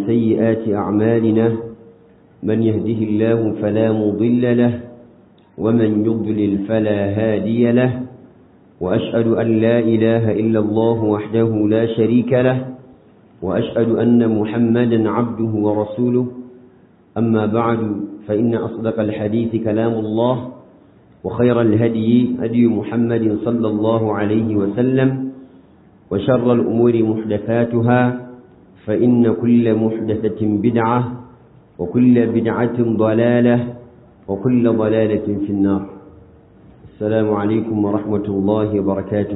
ومن سيئات أعمالنا من يهده الله فلا مضل له ومن يضلل فلا هادي له وأشهد أن لا إله إلا الله وحده لا شريك له وأشهد أن محمدا عبده ورسوله أما بعد فإن أصدق الحديث كلام الله وخير الهدي هدي محمد صلى الله عليه وسلم وشر الأمور محدثاتها فإن كل محدثة بدعة وكل بدعة ضلالة وكل ضلالة في النار السلام عليكم ورحمة الله وبركاته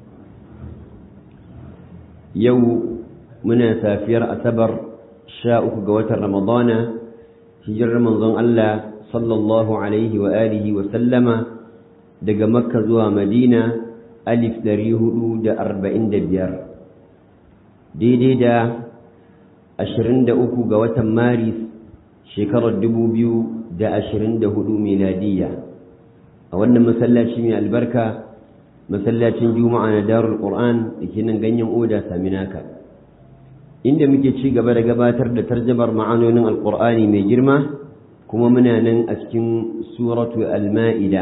يو منا سافير أسبر شاءك قوة رمضان هجر رمضان الله صلى الله عليه وآله وسلم دق مكة زوى مدينة ألف دريه دا أربعين دبيار دي دي دا أشرين دا أكو قوة مارس شكرا دبو بيو دا أشرين دا هدو ميلادية أولا مسلاتي من البركة masallacin juma'a na darul qur'an da ke nan ganyen oda saminaka inda muke ci gaba da gabatar da tarjamar ma'anonin alqur'ani mai girma kuma muna nan a cikin suratu al-ma'ida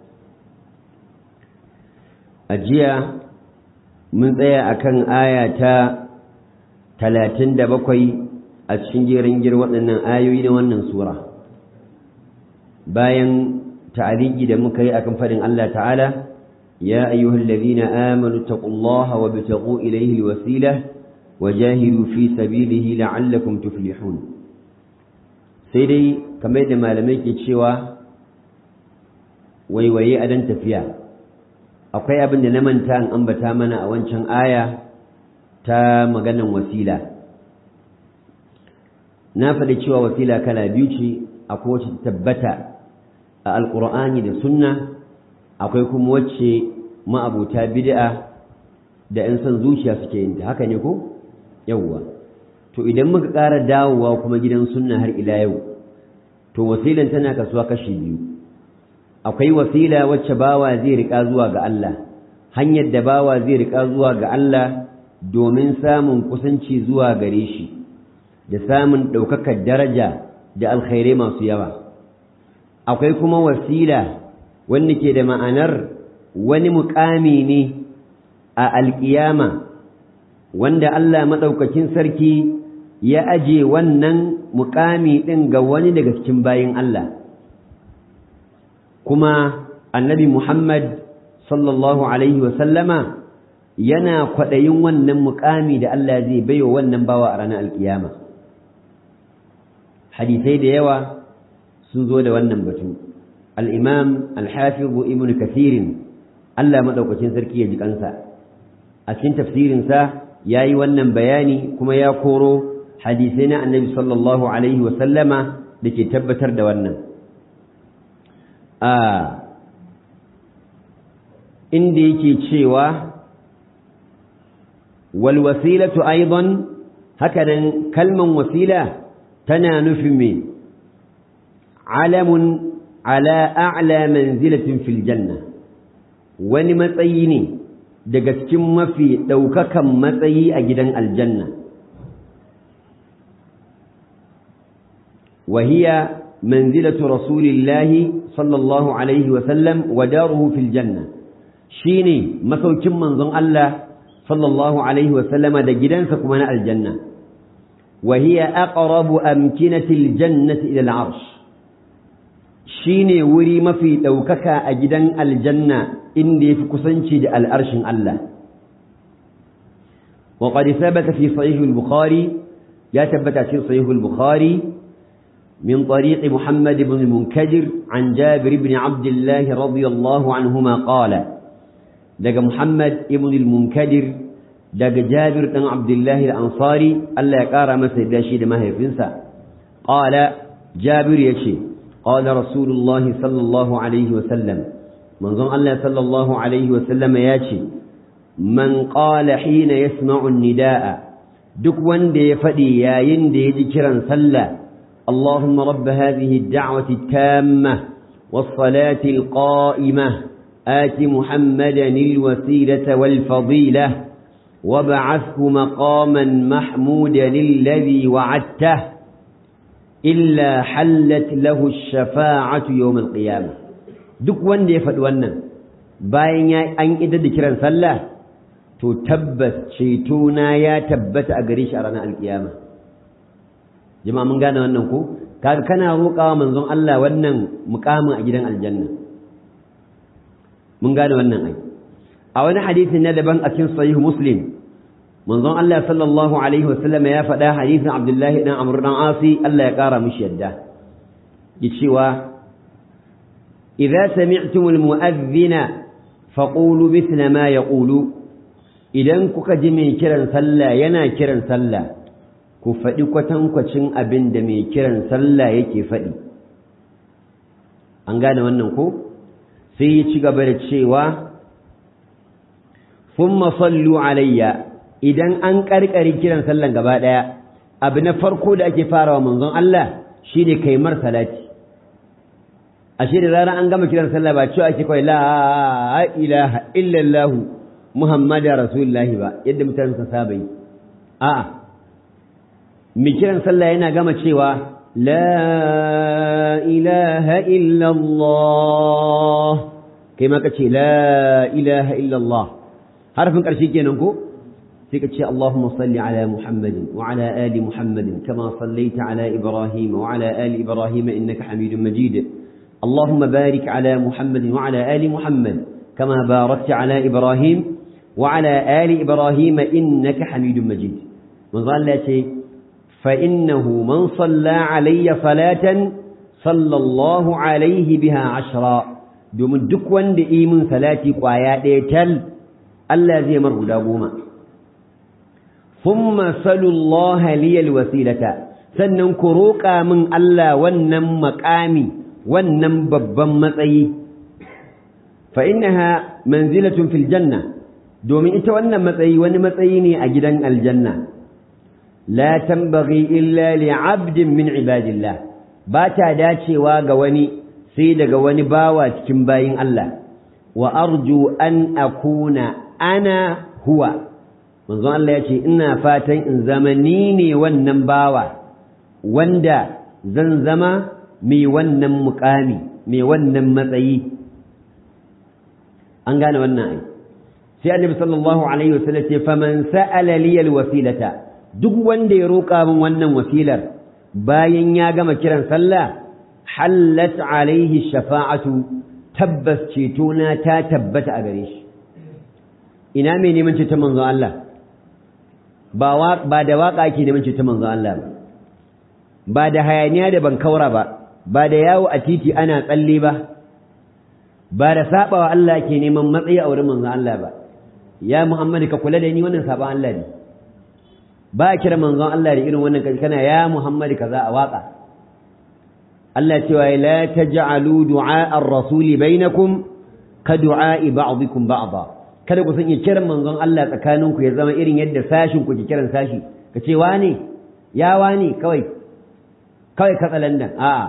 a jiya mun tsaya akan aya ta talatin da bakwai a cikin jerin gir waɗannan ayoyi na wannan sura bayan ta'aliki da muka yi akan faɗin Allah ta'ala يا أيها الذين آمنوا اتقوا الله وابتغوا إليه الوسيلة وجاهدوا في سبيله لعلكم تفلحون سيدي كما يدى ما لم يكي تشوى ويوي أدن تفيا أقوي أبن لمن تان أنبتا منا أوانشان آية تا مغانا وسيلة نافد تشوى وسيلة كلا بيوتي أقوى تتبتا القرآن لسنة akwai kuma wacce ma'abuta bid'a da 'yan son zuciya suke yin ta haka ne ko yawwa to idan muka ƙara dawowa kuma gidan sunna har ila yau to wasilan tana kasuwa kashi biyu akwai wasila wacce bawa zai riƙa zuwa ga Allah hanyar da bawa zai riƙa zuwa ga Allah domin samun kusanci zuwa gare shi da samun ɗaukakar daraja da alkhairai masu yawa akwai kuma wasila wanda ke da ma'anar wani mukami ne a alƙiyama wanda Allah maɗaukakin sarki ya aje wannan mukami ɗin ga wani daga cikin bayin Allah kuma annabi Muhammad sallallahu Alaihi wasallama yana kwaɗayin wannan mukami da Allah zai baiwa wannan bawa a ranar alƙiyama hadisai da yawa sun zo da wannan batu الإمام الحافظ ابن كثير ألا مدوكتين سركي يجيكنسا أكين تفسير سا ياي ونن بياني كما يقولوا حديثنا النبي صلى الله عليه وسلم لكي تبتر دوانا آه إندي كي تشيوا والوسيلة أيضا هكذا كلمة وسيلة تنانف من علم ala a'la manzilatin fil janna wani matsayi ne daga cikin mafi ɗaukakan matsayi a gidan aljanna وهي منزلة رسول الله صلى الله عليه وسلم وداره في الجنة شيني مسوكين منظم الله صلى الله عليه وسلم دا جدان سكمنا الجنة وهي أقرب أمكنة الجنة إلى العرش shine wuri mafi ɗaukaka a gidan aljanna inda ya fi kusanci da al'arshin Allah. wa qad thabata fi sahih al-bukhari ya tabbata cikin sahih al-bukhari min tariq Muhammad ibn al-Munkadir an Jabir ibn Abdullah radiyallahu anhuma qala daga Muhammad ibn al-Munkadir daga Jabir dan Abdullah al-Ansari Allah ya kara masa da shi da mahaifinsa qala Jabir yace قال رسول الله صلى الله عليه وسلم منظم الله صلى الله عليه وسلم ياتي من قال حين يسمع النداء duk wanda ya faɗi yayin da ya ji kiran sallah Allahumma rabb hadhihi ad-da'wati at-tamma was-salati al-qa'imah آت محمدا الوسيلة والفضيلة وابعثه مقاما محمودا الذي وعدته إلا حلت له الشفاعة يوم القيامة duk wanda ya faɗi wannan bayan ya an idar da kiran sallah to tabbas ceto na ya tabbata a gare shi a ranar alkiyama jama'a mun gane wannan ko kaga kana roƙawa manzon Allah wannan mukamin a gidan aljanna mun gane wannan ai a wani hadisi na daban a cikin sahih muslim manzon Allah sallallahu alaihi wasallam ya faɗa hadisin Abdullahi dan Amr dan Asi Allah ya ƙara mishi yadda ya cewa idza sami'tumul mu'adhdhina faqulu mithla ma yaqulu idan kuka ji mai kiran sallah yana kiran sallah ku faɗi kwatankwacin abin da mai kiran sallah yake faɗi an gane wannan ko sai ya ci gaba da cewa thumma sallu alayya idan an karkare kiran sallan gaba daya abu na farko da ake farawa manzon Allah shine kai mar salati ashe da zarar an gama kiran sallah ba cewa ake kawai la ilaha illallah muhammadar rasulullah ba yadda mutane suka saba yi a'a mai kiran sallah yana gama cewa la ilaha illallah kai ma kace la ilaha illallah harfin ƙarshe kenan ko sai ka ce Allahumma salli ala Muhammadin wa ala ali Muhammadin kama sallaita ala Ibrahim wa ala ali Ibrahim innaka Hamidum Majid Allahumma barik ala Muhammadin wa ala ali Muhammad kama barakta ala Ibrahim wa ala ali Ibrahim innaka Hamidum Majid manzo Allah ce fa innahu man salla alayya salatan sallallahu alaihi biha ashra domin duk wanda yi min salati kwaya ɗaya tal Allah zai mar guda goma thumma salullaha liyal wasilata sannan ku roƙa min Allah wannan maƙami wannan babban matsayi fa innaha manzilatun fil janna domin ita wannan matsayi wani matsayi ne a gidan aljanna la tambaghi illa li 'abdin min ibadillah ba ta dacewa ga wani sai daga wani bawa cikin bayin Allah wa arju an akuna ana huwa manzon Allah ya ce ina fatan in zama ni ne wannan bawa wanda zan zama mai wannan mukami mai wannan matsayi an gane wannan ai sai annabi sallallahu alaihi wasallam ce faman sa'ala li alwasilata duk wanda ya roƙa min wannan wasilar bayan ya gama kiran sallah hallat alaihi shafa'atu tabbas ceto na ta tabbata a gare shi ina mai neman ceton manzon Allah ba ba da waka ake neman ceton manzon Allah ba ba da hayaniya da bankaura ba ba da yawo a titi ana tsalle ba ba da sabawa Allah ke neman matsayi a wurin manzon Allah ba ya Muhammad ka kula da ni wannan saban Allah ne ba a kira manzon Allah da irin wannan kana ya Muhammad kaza a waka Allah cewa la taj'alu du'a ar-rasuli bainakum ka du'a'i ba'dikum ba'da kada ku sanya kiran manzon Allah tsakaninku ya zama irin yadda sashin ku ke kiran sashi ka ce wane ya wane kawai kawai katsalandan a'a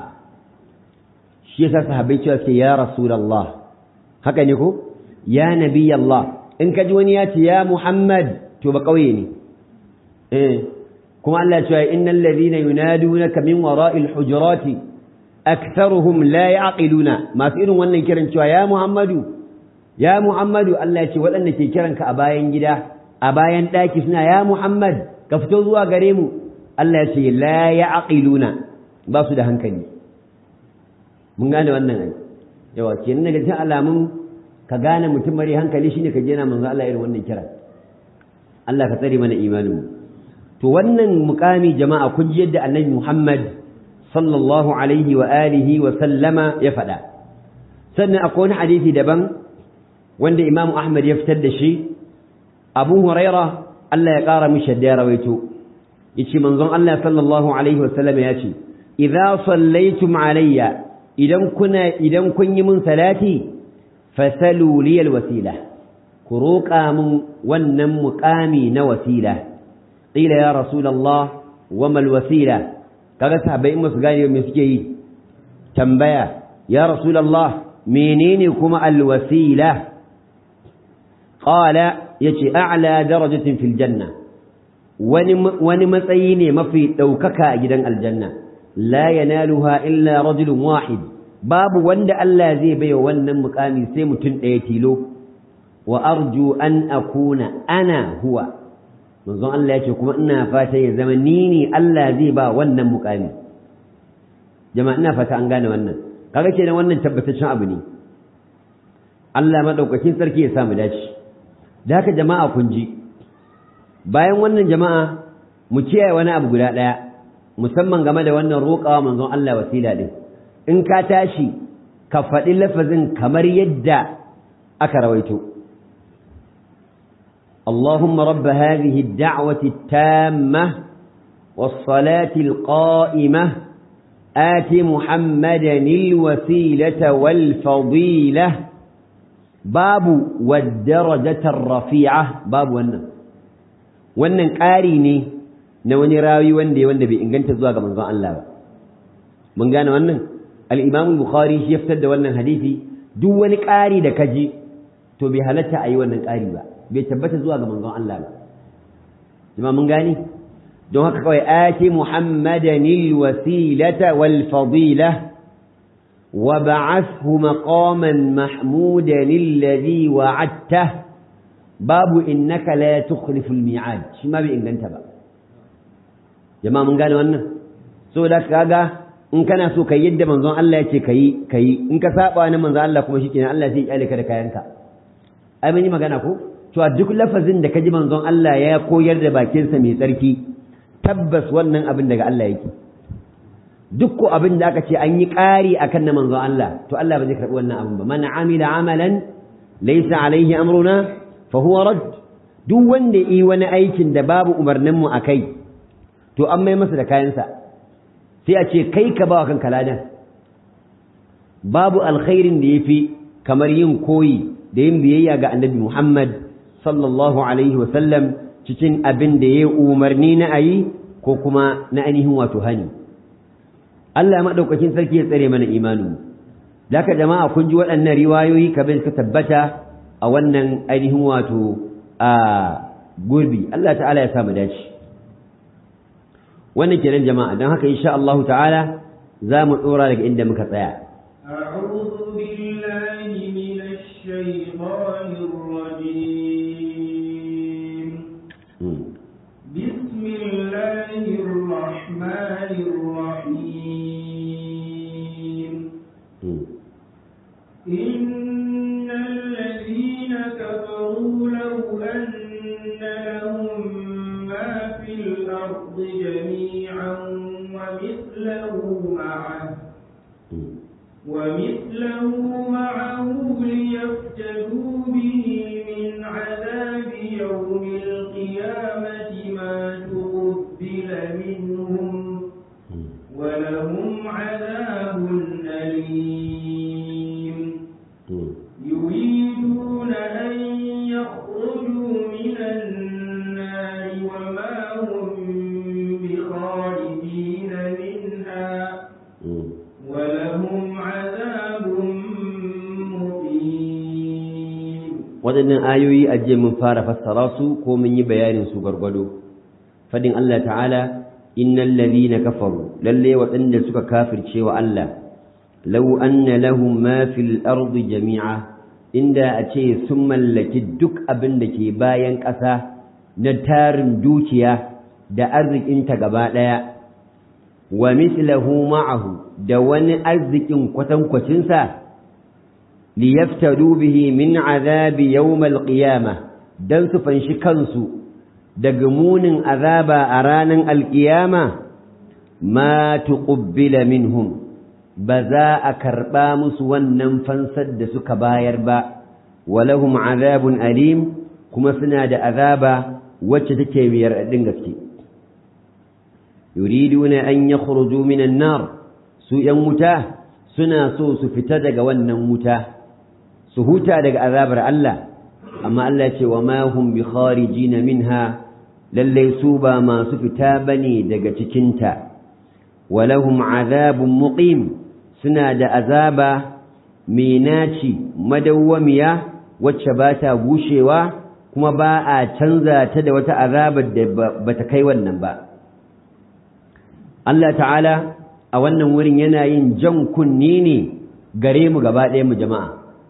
shi yasa sahabbai cewa suke ya rasulullah haka ne ko ya nabi Allah in ka ji wani ya ce ya Muhammad to ba kauye ne eh kuma Allah ya ce innal ladhina yunadunaka min wara'il hujurati aktharuhum la ya'qiluna masu irin wannan kiran cewa ya Muhammadu ya Muhammadu Allah ya ce waɗanda ke kiranka a bayan gida a bayan ɗaki suna ya Muhammad ka fito zuwa gare mu Allah ya ce la ya'qiluna ba su da hankali mun gane wannan ai yawa kenan daga cikin alamun ka gane mutum mare hankali shine ka jena manzo Allah irin wannan kira Allah ka tsare mana imanin mu to wannan mukami jama'a kun ji yadda Annabi Muhammad sallallahu alaihi wa alihi wa sallama ya faɗa sannan akwai wani hadisi daban wanda Imam Ahmad ya fitar da shi Abu Huraira Allah ya ƙara mishi da ya rawaito yace manzon Allah sallallahu alaihi wa sallama ya ce idza sallaitum alayya idan kuna idan kun yi min salati fasalu li alwasila ku roƙa min wannan muƙami na wasila qila ya rasulullah wa mal wasila kaga sahabbai in su gane me suke yi tambaya ya rasulullah menene kuma alwasila qala yace a'la darajatin fil janna wani wani matsayi ne mafi daukaka a gidan aljanna la yanaluha illa rajulun wahid babu wanda Allah zai baiwa wannan mukami sai mutum ɗaya tilo wa arju an akuna ana huwa manzon Allah yace kuma ina fata ya zama ni ne Allah zai ba wannan mukami jama'a ina fata an gane wannan kaga kenan wannan tabbataccen abu ne Allah madaukakin sarki ya samu dace da haka jama'a kun ji bayan wannan jama'a mu kiyaye wani abu guda daya musamman game da wannan roƙawa manzon Allah wasila din in ka tashi ka faɗi lafazin kamar yadda aka rawaito اللهم رب هذه الدعوة التامة والصلاة القائمة آت محمدا الوسيلة والفضيلة باب والدرجة الرفيعة باب wannan wannan ƙari ne na wani rawi wanda wanda bai inganta zuwa ga manzon Allah ba mun gane wannan al-Imam Bukhari shi ya fitar da wannan hadisi duk wani ƙari da kaji to bai halatta a yi wannan ƙari ba bai tabbata zuwa ga manzon Allah ba jama'a mun gane don haka kawai ati muhammadan alwasilata wal fadila wa ba'athu maqaman mahmudan alladhi wa'adta babu innaka la tukhlifu almi'ad shi ma bai inganta ba jama'a mun gane wannan so da kaga in kana so kai yadda manzon Allah yake kai kai in ka saba ni manzon Allah kuma shikenan Allah sai ya kyale ka da kayanka ai mun yi magana ko to a duk lafazin da kaji manzon Allah ya koyar da bakinsa mai tsarki tabbas wannan abin daga Allah yake duk ko abin da aka ce an yi ƙari akan na manzon Allah to Allah ba zai karɓi wannan abin ba man amila amalan laysa alaihi amruna fa huwa rad duk wanda yi wani aikin da babu umarnin mu akai to an mai masa da kayansa sai a ce kai ka ba wa kanka ladan babu alkhairin da yafi kamar yin koyi da yin biyayya ga annabi Muhammad sallallahu alaihi sallam cikin abin da ya umarni na ayi ko kuma na ainihin wato hani Allah maɗaukakin sarki ya tsare mana imanin Daka jama'a kun ji waɗannan riwayoyi kamar suka tabbata a wannan ainihin wato a gurbi Allah ta'ala ya samu dace wannan kenan jama'a don haka insha Allah ta'ala za mu ɗora daga inda muka tsaya أعوذ بالله من الشيطان الرجيم بسم الله الرحمن الرحيم إن الذين كفروا لو أن لهم ما في الأرض جميعا ومثله معه ومثله معه ليفتدوا به من عذاب يوم القيامة ما تقبل منهم ولهم عذاب أليم يريدون أن يخرجوا من النار وما هم بخارجين منها ولهم عذاب مقيم waɗannan ayoyi a jiya mun fara fassara su ko mun yi bayanin su gwargwado fadin Allah ta'ala innal ladhina kafaru lalle waɗanda suka kafirce wa Allah law anna lahum ma fil ardi jami'a inda a ce sun mallaki duk abin da ke bayan ƙasa na tarin dukiya da arzikinta gaba ɗaya wa mislahu ma'ahu da wani arzikin kwatankwacinsa liyaftadu bihi min azabi yawmal qiyamah dan su fanshi kansu daga munin azaba a ranar alƙiyama ma tuqbila minhum ba za a karɓa musu wannan fansar da suka bayar ba walahum azabun alim kuma suna da azaba wacce take biyar ɗin gaske yuriduna an yakhruju minan nar su ‘yan wuta suna so su fita daga wannan wuta su huta daga azabar Allah amma Allah ce wa ma hum bi kharijina minha lallai su ba masu fita bane daga cikinta walahum azabun muqim suna da azaba mai naci madawwamiya wacce ba ta gushewa kuma ba a canza ta da wata azabar da ba ta kai wannan ba Allah ta'ala a wannan wurin yana yin jan kunni ne gare mu gaba ɗaya mu jama'a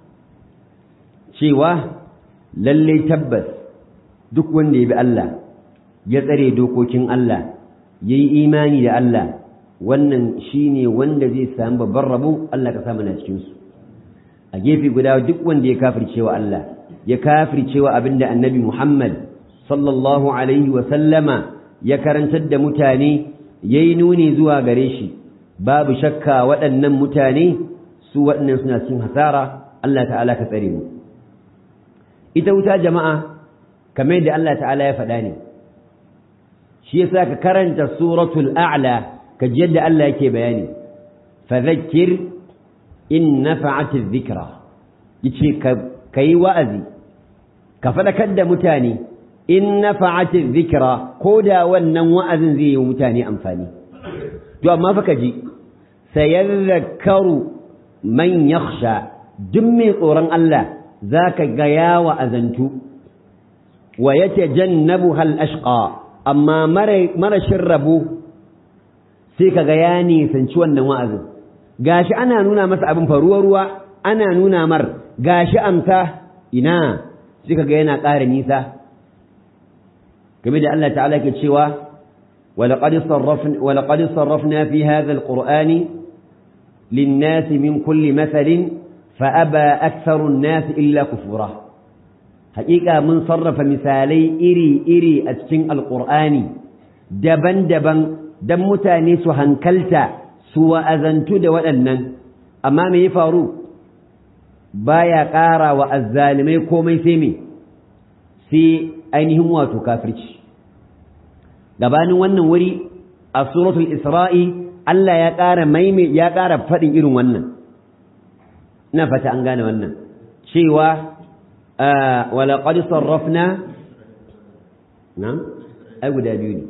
cewa lalle tabbas duk wanda ya bi Allah ya tsare dokokin Allah ya yi imani da Allah wannan shi ne wanda zai sami babban rabo Allah ka samu na cikinsu a gefe guda duk wanda ya kafircewa Allah ya kafircewa abinda annabi Muhammad sallallahu alaihi wa sallama ya karantar da mutane ya yi nuni zuwa gare shi babu shakka waɗannan mutane su waɗannan suna cikin hasara Allah ta'ala ka tsare mu ita wuta jama'a kamar da Allah ta'ala ya faɗa ne shi yasa ka karanta suratul a'la ka ji yadda Allah yake bayani fadhakkir in nafa'ati dhikra yace ka kai wa'azi ka faɗakar da mutane in nafa'ati dhikra ko da wannan wa'azin zai yi mutane amfani to amma fa ka ji sayadhakkaru man yakhsha duk mai tsoron Allah zaka ga yawa azantu wa yatajannabuha al-ashqa amma marashin rabo sai kaga ya nisanci wannan wa'azin gashi ana nuna masa abin faruwa ruwa ana nuna mar gashi amsa ina sai kaga yana ƙara nisa game da Allah ta'ala ke cewa ولقد صرفنا ولقد صرفنا في هذا القرآن للناس من كل مثل فأبى أكثر الناس إلا كفورا haƙiƙa mun sarrafa misalai iri-iri a cikin alƙur'ani daban-daban don mutane su hankalta su wa'azantu da waɗannan amma me ya faru baya ƙara wa azzalimai komai sai me sai ainihin wato kafirci gabanin wannan wuri a suratul isra'i Allah ya ƙara maime ya ƙara faɗin irin wannan ina fata an gane wannan cewa ولقد صرفنا نعم أي guda biyu ne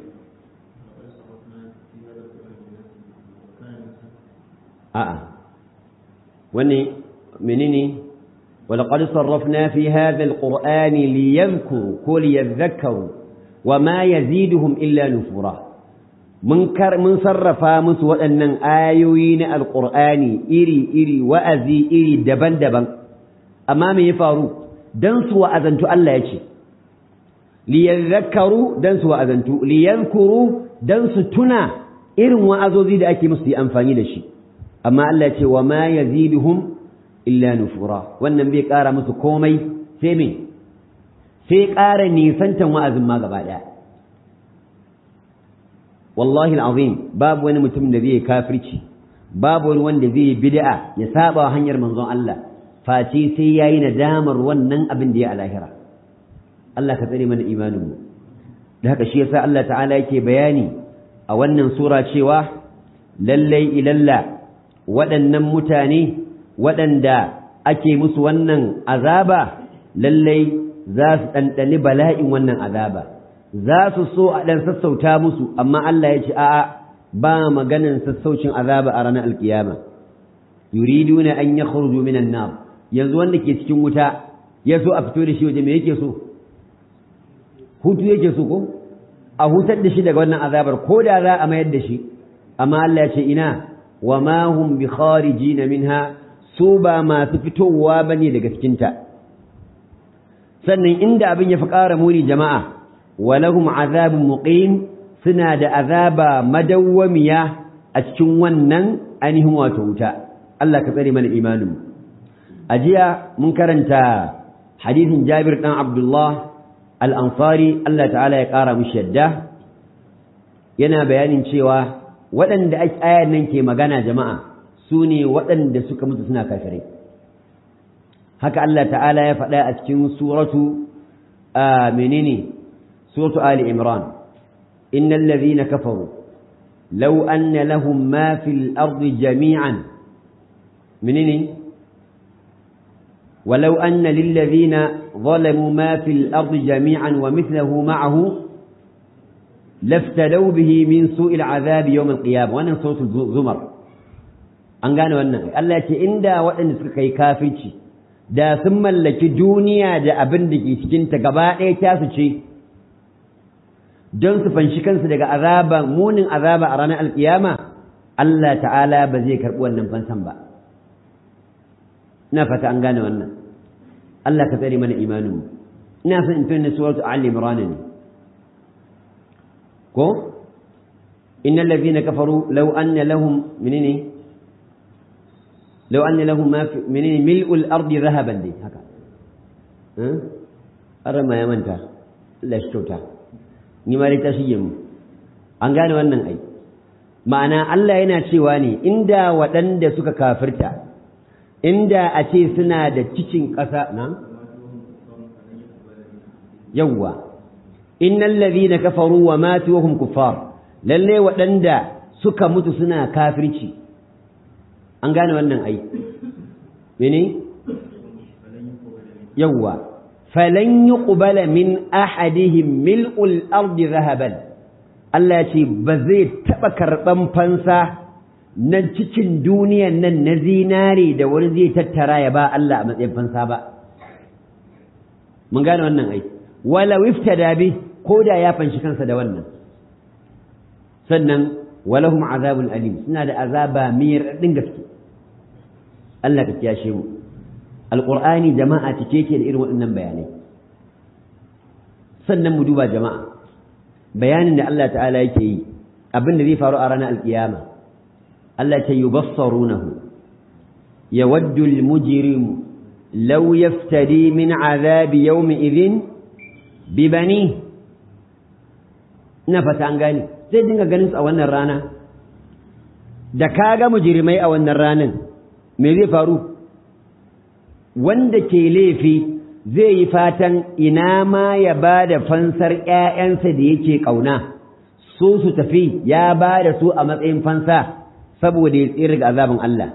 a'a wani menene ولقد صرفنا في هذا القرآن ليذكروا كل يذكروا وما يزيدهم إلا نفورا من كر من صرفا مس waɗannan ayoyi na alqur'ani iri iri wa'azi iri daban-daban amma me ya faru dan su wa'azantu Allah ya ce liyadhakkaru dan su wa'azantu liyadhkuru dan su tuna irin wa'azozi da ake musu yi amfani da shi amma Allah ya ce wa ma yaziduhum illa nufura wannan bai ƙara musu komai sai me sai ƙara nisantan wa'azin ma gaba ɗaya wallahi al'azim babu wani mutum da zai kafirci babu wani wanda zai bid'a ya saba hanyar manzon Allah face sai yayi nadamar wannan abin da ya alahira Allah ka tsare mana imaninmu da haka shi yasa Allah ta'ala yake bayani a wannan sura cewa lallai ilalla waɗannan mutane waɗanda ake musu wannan azaba lallai za su ɗanɗani bala'in wannan azaba za su so a ɗan sassauta musu amma Allah ya ce a'a ba maganin sassaucin azaba a ranar alkiyama yuriduna an yakhruju minan nar yanzu wanda ke cikin wuta ya so a fito da shi waje me yake so hutu yake so ko a hutar da shi daga wannan azabar ko da za a mayar da shi amma Allah ya ce ina wa ma hum bi kharijina minha su ba masu fitowa bane daga cikin ta sannan inda abin ya fi ƙara muni jama'a walahum azabun muqim suna da azaba madawwamiya a cikin wannan ainihin wato wuta Allah ka tsare mana imanin mu a jiya mun karanta hadisin Jabir dan Abdullah al-Ansari Allah ta'ala ya ƙara mishi yadda yana bayanin cewa waɗanda ayar nan ke magana jama'a su ne waɗanda suka mutu suna kafirai haka Allah ta'ala ya faɗa a cikin suratu menene suratu Ali Imran innal ladhina kafaru law anna lahum ma fil ardi jami'an menene ولو أن للذين ظلموا ما في الأرض جميعا ومثله معه لافتدوا به من سوء العذاب يوم القيامة وأنا صوت الزمر an gane wannan Allah ce inda waɗanda suka kai kafirci da sun mallaki duniya da abin da ke cikinta gaba ɗaya tasu ce don su fanshi kansu daga azaba munin azaba a ranar alkiyama Allah ta'ala ba zai karɓi wannan fansan ba ina fata an gane wannan Allah ka tsare mana imaninmu ina son in tuna suratu Ali Imran ne ko innal ladhina kafaru law anna lahum minni law anna lahum ma fi minni mil'ul ardi dhahaban dai haka eh ara ma ya manta Allah shi kyauta ni ma dai ta shige mu an gane wannan ai ma'ana Allah yana cewa ne inda waɗanda suka kafirta inda a ce suna da cikin ƙasa na yawwa innal ladhina kafaru wa matu wa hum kuffar lalle waɗanda suka mutu suna kafirci an gane wannan ai mene yawwa falan yuqbala min ahadihim mil'ul ardi dhahaban Allah ya ce ba zai taɓa karɓan fansa na cikin duniyan nan na zinare da wani zai tattara ya ba Allah a matsayin fansa ba mun gane wannan ai wala wiftada bi ko da ya fanshi kansa da wannan sannan walahum azabun alim suna da azaba mai raɗin gaske Allah ka kiyashe mu alqur'ani jama'a cike ke da irin waɗannan bayanai sannan mu duba jama'a bayanin da Allah ta'ala yake yi abin da zai faru a ranar alkiyama Allah ta yubassarunahu yawaddu almujrimu law yaftadi min azabi yawmi idhin bi bani ina fata an gane zai dinga ganin su a wannan rana da kaga mujrimai a wannan ranan me zai faru wanda ke laifi zai yi fatan ina ma ya ba da fansar ‘ya'yansa da yake ƙauna, su su tafi ya ba da su a matsayin fansa saboda ya tsira ga azabin Allah.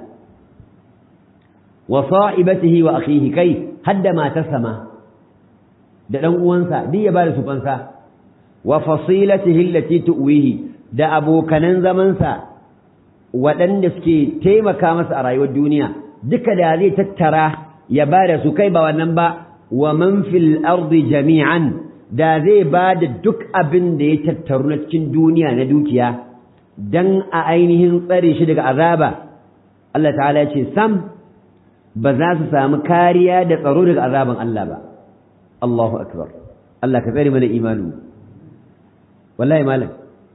Wa sa'ibatihi wa akhihi kai hadda matarsa ma da ɗan uwansa duk ya ba da su fansa, wa fasilatihi allati tu'wihi da abokanan zamansa waɗanda suke taimaka masa a rayuwar duniya duka da zai tattara ya ba da su kai ba wannan ba wa man fil ardi jami'an da zai ba da duk abin da ya tattaru na cikin duniya na dukiya dan a ainihin tsare shi daga azaba Allah ta'ala ya ce sam ba za su samu kariya da tsaro daga azaban Allah ba Allahu akbar Allah ka tsare mana imanu wallahi malam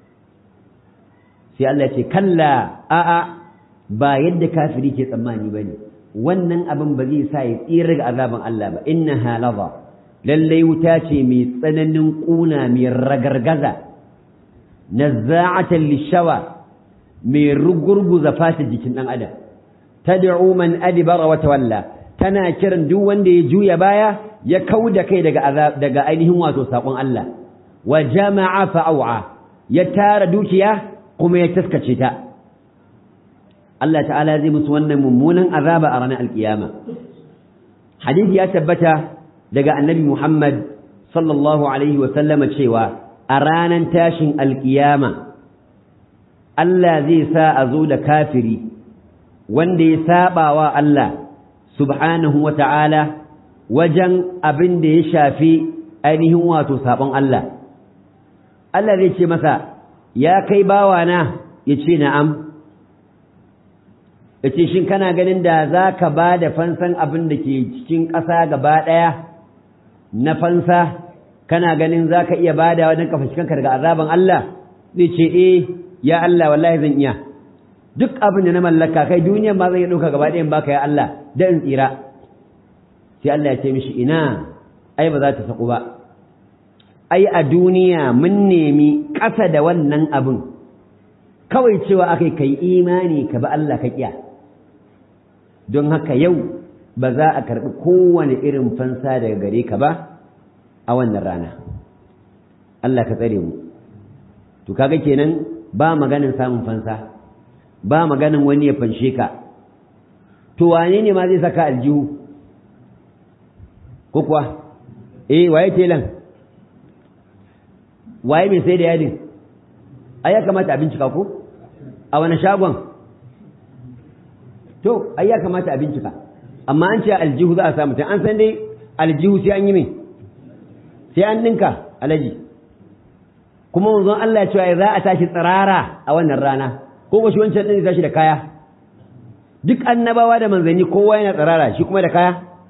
sai Allah ya ce kalla a'a ba yadda kafiri ke tsammani bane wannan abin ba zai sa ya tsira ga azaban Allah ba inna halaza lallai wuta ce mai tsananin ƙuna mai ragargaza nazza'atan lishawa mai rugurguza fata jikin ɗan adam tad'u man adbara wa tawalla tana kiran duk wanda ya juya baya ya kauda kai daga azab daga ainihin wato sakon Allah wa jama'a fa'awa ya tara dukiya kuma ya taskace ta Allah ta'ala zai musu wannan mummunan azaba a ranar alkiyama hadisi ya tabbata daga annabi Muhammad sallallahu alaihi wa sallama cewa a ranar tashin alkiyama Allah zai sa a zo da kafiri wanda ya saba wa Allah subhanahu wa ta'ala wajen abin da ya shafi ainihin wato sabon Allah Allah zai ce masa ya kai bawana ya ce na'am yace shin kana ganin da za ka ba da fansan abin da ke cikin ƙasa gaba ɗaya na fansa kana ganin za ka iya ba da wajen kafa kanka daga azaban Allah zai ce eh ya Allah wallahi zan iya duk abin da na mallaka kai duniyan ma zan iya ɗauka gaba ɗayan baka ya Allah da in tsira sai Allah ya ce mishi ina ai ba za ta saku ba ai a duniya mun nemi ƙasa da wannan abin kawai cewa akai kai imani ka ba Allah ka kiya don haka yau ba za a karɓi kowane irin fansa daga gare ka ba a wannan rana Allah ka tsare mu to kaga kenan ba maganin samun fansa ba maganin wani ya fanshe ka to wane ne ma zai saka aljihu ko kuwa eh waye telan waye mai sai da yadin ai ya kamata a bincika ko a wani shagon to ai ya kamata a bincika amma an ce aljihu za a samu ta an san dai aljihu sai an yi mai sai an ninka alaji kuma manzon Allah ya cewa za a tashi tsirara a wannan rana ko ba shi wancan din tashi da kaya duk annabawa da manzanni kowa yana tsirara shi kuma da kaya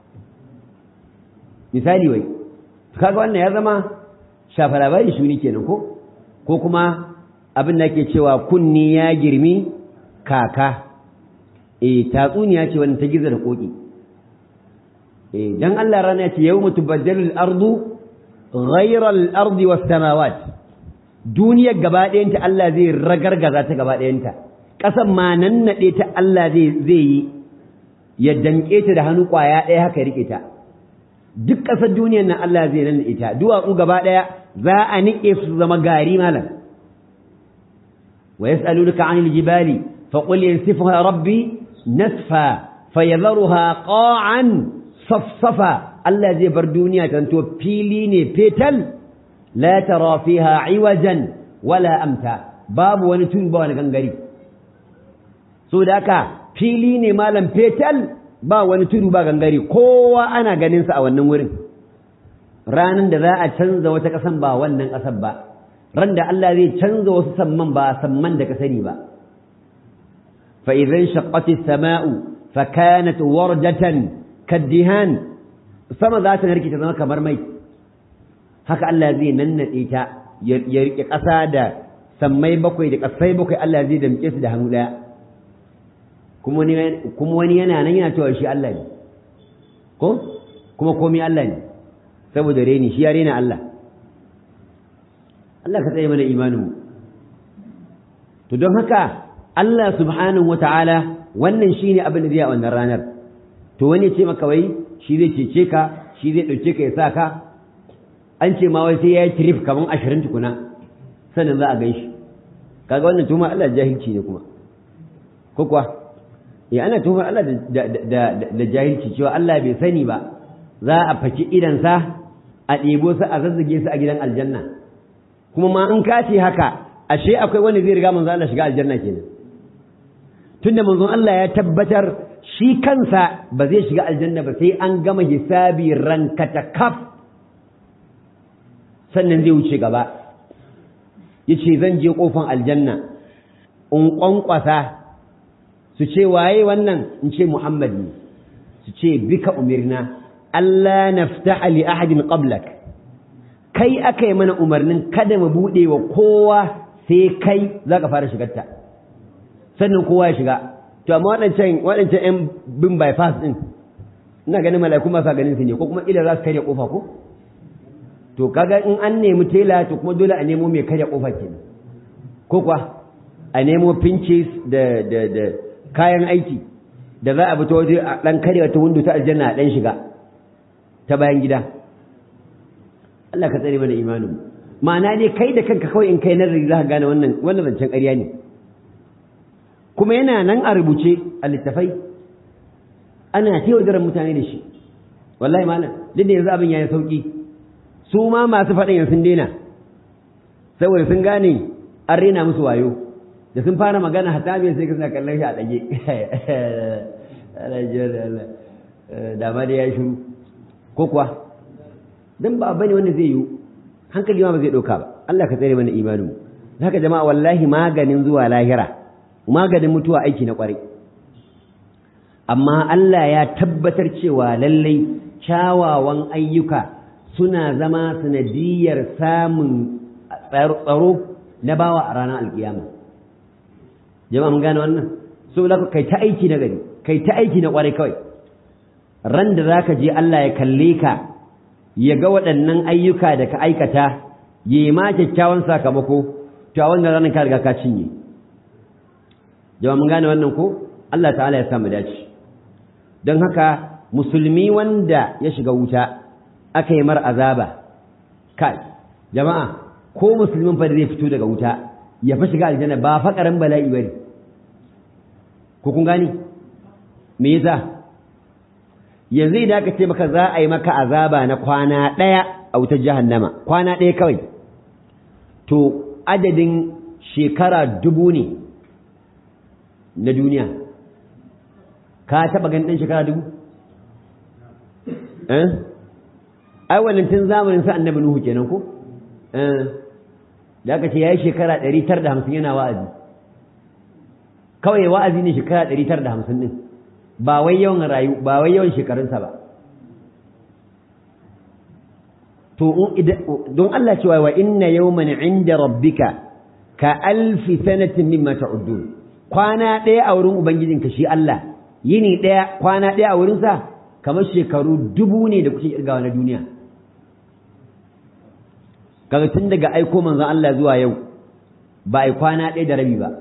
misali wai kaga wannan ya zama shafa labari shuni kenan ko ko kuma abin da ke cewa kunni ya girmi kaka eh tatsuniya ce wannan ta gizo da koki eh dan Allah rana ya ce yawma tubaddalu al-ardu ghayra al-ardi was-samawat duniyar gaba ɗayanta Allah zai ragargaza ta gaba ɗayanta ƙasan ma nan naɗe ta Allah zai zai yi ya danƙe ta da hannu ƙwaya ɗaya haka ya riƙe ta duk ƙasar duniyar nan Allah zai nan ita duwatsu gaba ɗaya za a niƙe su zama gari malam wa yas'alunaka 'anil jibali fa qul yansifuha rabbi nasfa fayadharuha qa'an safsafa Allah zai bar duniya ta to fili ne fetal la tara fiha 'iwajan wala amta babu wani tudu ba wani gangare so da haka fili ne malam fetal ba wani tudu ba gangare kowa ana ganin sa a wannan wurin ranan da za a canza wata ƙasan ba wannan ƙasar ba ran da Allah zai canza wasu samman ba samman da ka sani ba fa idan shaqqati as-sama'u fa kanat wardatan kaddihan sama za ta narke ta zama kamar mai haka Allah zai nannade ta ya rike ƙasa da sammai bakwai da ƙasai bakwai Allah zai damke su da hannu ɗaya kuma wani yana nan yana cewa shi Allah ne ko kuma komai Allah ne saboda reni shi ya rena Allah Allah ka tsaye mana imaninmu to don haka Allah subhanahu wata'ala wannan shine abin da zai a wannan ranar to wani ce maka wai shi zai cece ka shi zai ɗauke ka ya sa ka an ce ma wai sai ya yi trip kamar ashirin tukuna sannan za a gan shi kaga wannan tuma Allah jahilci ne kuma ko kuwa ya ana tuhumar Allah da jahilci cewa Allah bai sani ba za a faki idansa a ɗebo su a zazzage su a gidan aljanna kuma ma in ka ce haka ashe akwai wanda zai riga manzon Allah shiga aljanna kenan tunda manzon Allah ya tabbatar shi kansa ba zai shiga aljanna ba sai an gama hisabi rankata kaf sannan zai wuce gaba yace zan je kofan aljanna in kwankwasa su ce waye wannan in ce Muhammad ne su ce bika umirna Allah naftaha li ahadin qablak kai aka yi mana umarnin kada mu bude wa kowa sai kai zaka fara shigarta sannan kowa ya shiga to amma waɗancan waɗancan ƴan bin bypass din ina ganin mala'iku ba sa ganin su ne ko kuma ila za su karya kofa ko to kaga in an nemi tela to kuma dole a nemo mai karya kofa kenan ko kuwa a nemo pinches da da da kayan aiki da za a bi ta waje a ɗan karewa ta windo ta aljanna a ɗan shiga ta bayan gida Allah ka tsare mana imanin ma'ana ne kai da kanka kawai in kai nazari za ka gane wannan wannan zancen ƙarya ne kuma yana nan a rubuce a littafai ana taiwadaran mutane da shi wallahi malam duk da yanzu abin ya yi sauƙi su ma masu faɗin yanzu sun daina saboda sun gane an rena musu wayo da sun fara magana hatta bai sai ka kallon shi a ɗage da ma da ya shiru ko kuwa don ba bane wanda zai yiwu hankali ma ba zai ɗauka ba Allah ka tsere mana imanin haka jama'a wallahi maganin zuwa lahira maganin mutuwa aiki na ƙwarai amma Allah ya tabbatar cewa lallai kyawawan ayyuka suna zama sanadiyar samun tsaro na bawa a ranar alkiyama jama'a mun gane wannan so da kai ta aiki na gari kai ta aiki na kwarai kawai ran da zaka je Allah ya kalle ka ya ga waɗannan ayyuka da ka aikata ya yi ma kyakkyawan sakamako to a wannan ranar ka riga ka cinye jama'a mun gane wannan ko Allah ta'ala ya sa mu dace don haka musulmi wanda ya shiga wuta aka yi mar azaba kai jama'a ko musulmin fa da zai fito daga wuta ya fa shiga aljanna ba fa karan bala'i bane ko kun gani me yasa yanzu idan aka ce maka za a yi maka azaba na kwana ɗaya a wutar jahannama kwana ɗaya kawai to adadin shekara dubu ne na duniya ka taɓa ganin ɗan shekara dubu eh ai wannan tun zamanin sa annabi nuhu kenan ko eh da aka ce yayi shekara 950 yana wa'azi kawai wa'azi ne shekara 950 din ba wai yawan rayu ba wai yawan shekarunsa ba to don Allah cewa wa inna yawman inda rabbika ka alfi sanatin mimma ta'uddun kwana ɗaya a wurin ubangijinka shi Allah yini ɗaya kwana ɗaya a wurinsa kamar shekaru dubu ne da kuke kirgawa na duniya kaga tun daga aiko manzon Allah zuwa yau ba ai kwana ɗaya da rabi ba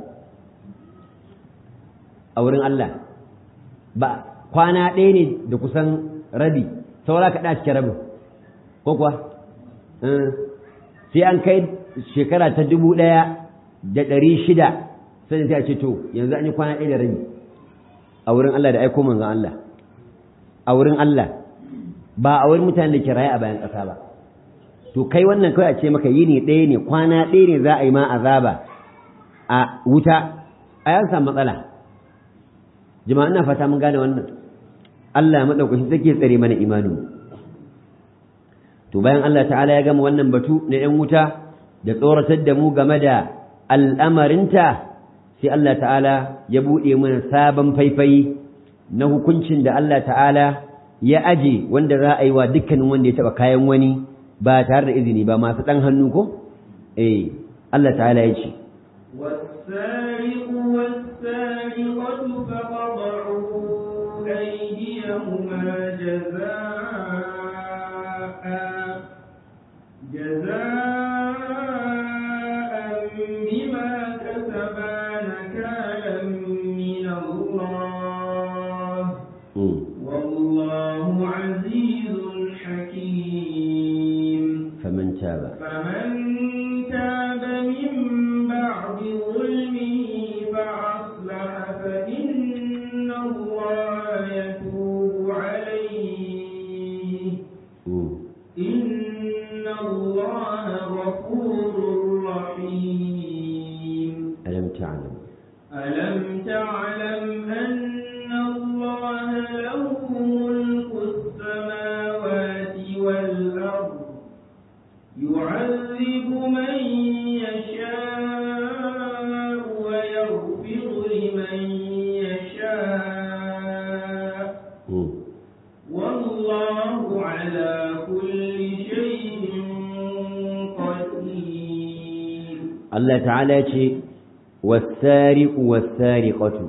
a wurin Allah ba kwana ɗaya ne da kusan rabi saura ka ɗa cikin rabin ko kuwa sai an kai shekara ta dubu ɗaya da ɗari shida sai sai a ce to yanzu an yi kwana ɗaya da rabi a wurin Allah da aiko manzon Allah a wurin Allah ba a wurin mutanen da ke raye a bayan ƙasa ba to kai wannan kawai a ce maka yini ɗaya ne kwana ɗaya ne za a yi ma azaba a wuta a yan samu matsala jama'a ina fata mun gane wannan Allah maɗaukaki take tsare mana imani to bayan Allah ta'ala ya gama wannan batu na ‘yan wuta da tsoratar da mu game da al'amarinta sai Allah ta'ala ya buɗe mana sabon faifai na hukuncin da Allah ta'ala ya aje wanda za a yi wa dukkanin wanda ya taɓa kayan wani ba tare da izini ba masu ɗan hannu ko? eh Allah ta'ala ya ce والسارق والسارقة فقطعوا أيديهما جزاء جزاء بما كسبا نكالا من الله والله عزيز حكيم فمن تاب فمن تاب من بعد ظلمه فأصلح فإن الله يتوب عليه إن الله غفور رحيم ألم تعلم ألم تعلم أن الله له ملك السماوات والأرض يعذب من يشاء ويغفر لمن يشاء والله على كل شيء قدير Allah ta'ala ce wasariqu wasariqatu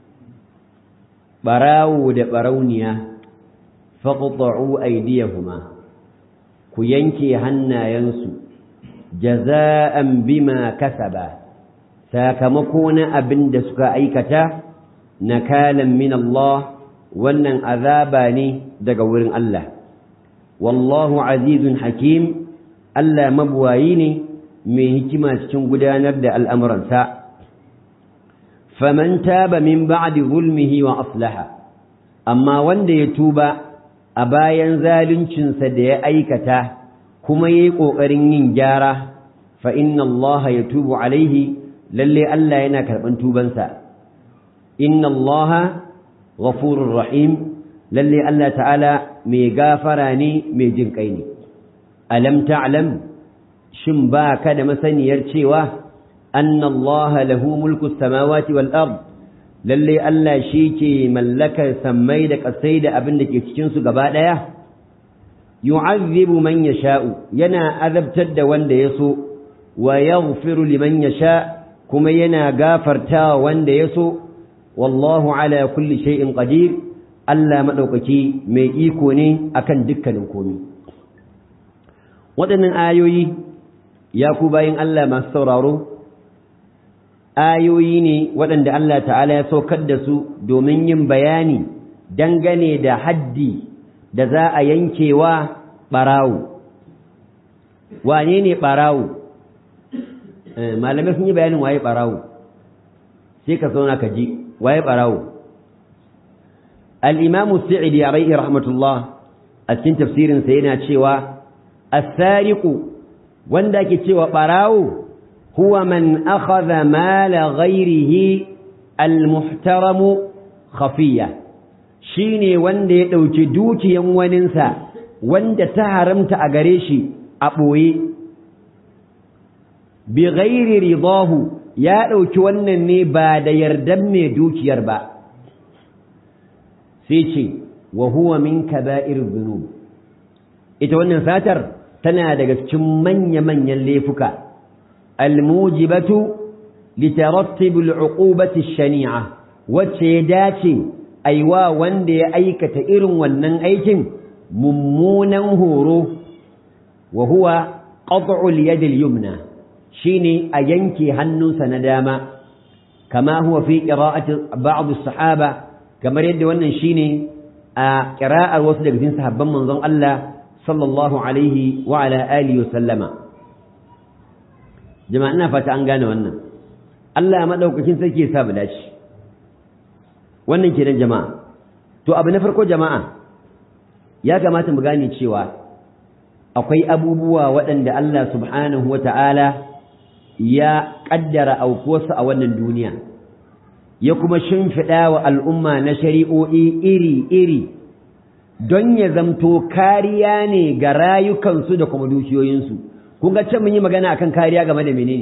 barawo da barauniya faqta'u aydiyahuma ku yanke hannayensu jaza'an bima kasaba sakamako na abin da suka aikata nakalan min Allah wannan azaba ne daga wurin Allah wallahu azizun hakim Allah mabuwayi ne mai hikima cikin gudanar da al'amuransa faman taba min ba'di zulmihi wa aslaha amma wanda ya tuba a bayan zaluncinsa da ya aikata kuma ya yi ƙoƙarin yin gyara fa inna Allah ya tubu alaihi lalle Allah yana karɓan tubansa inna Allah ghafurur rahim lalle Allah ta'ala mai gafara ne mai jin kai ne alam ta'lam shin ba ka da masaniyar cewa anna Allah lahu mulku samawati wal ard lalle Allah shi ke mallakar sammai da ƙasai da abin da ke cikin su gaba ɗaya yu'azzibu man yasha'u yana azabtar da wanda ya so wa yaghfiru liman yasha kuma yana gafartawa wanda ya so wallahu ala kulli shay'in qadir Allah madaukaki mai iko ne akan dukkanin komai waɗannan ayoyi ya ku bayin Allah masu sauraro ayoyi ne waɗanda Allah ta'ala ya saukar da su domin yin bayani dangane da haddi da za a yankewa ɓarawo wane ne ɓarawo malamai sun yi bayanin waye ɓarawo sai ka zauna ka ji waye ɓarawo al'imamu sa'idi a rai'i rahmatullah a cikin tafsirinsa yana cewa asariku wanda ke cewa ɓarawo huwa man akhadha mala ghairihi almuhtaramu khafiya shine wanda ya ɗauki dukiyan waninsa wanda ta haramta a gare shi a ɓoye bi ghairi ridahu ya ɗauki wannan ne ba da yardan mai dukiyar ba sai ce wa huwa min kaba'ir dhunub ita wannan satar tana daga cikin manya-manyan laifuka almujibatu litarattib al'uqubati shani'a wacce ya dace aiwa wanda ya aikata irin wannan aikin mummunan horo wa huwa qat'u al-yad al-yumna shine a yanke hannunsa na dama kama huwa fi qira'ati ba'd as-sahaba kamar yadda wannan shine a qira'ar wasu daga cikin sahabban manzon Allah sallallahu alaihi wa ala alihi wa sallama jama'a ina fata an gane wannan Allah madaukakin sarki ya sa mu dace wannan kenan jama'a to abu na farko jama'a ya kamata mu gane cewa akwai abubuwa waɗanda Allah subhanahu wata'ala ya ƙaddara aukuwarsu a wannan duniya ya kuma shimfiɗa wa al'umma na shari'o'i iri-iri don ya zamto kariya ne ga rayukansu da kuma dukiyoyinsu kun ga can mun yi magana akan kariya game da menene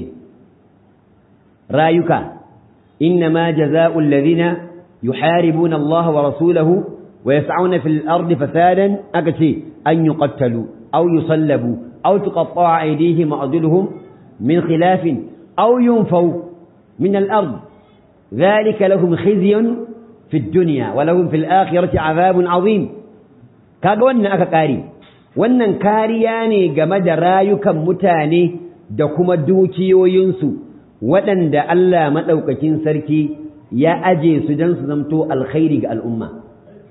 rayuka inna ma jaza'ul ladina yuharibuna Allah wa rasulahu wa yas'una fil ardi fasadan aka ce an yuqattalu aw yusallabu aw tuqatta'a aydihim wa arjuluhum min khilafin aw yunfaw min al ard ذلك لهم خزي في الدنيا ولهم في الآخرة عذاب عظيم kaga wannan aka kare wannan kariya ne game da rayukan mutane da kuma dukiyoyinsu waɗanda Allah maɗaukakin sarki ya aje su don su zamto alkhairi ga al'umma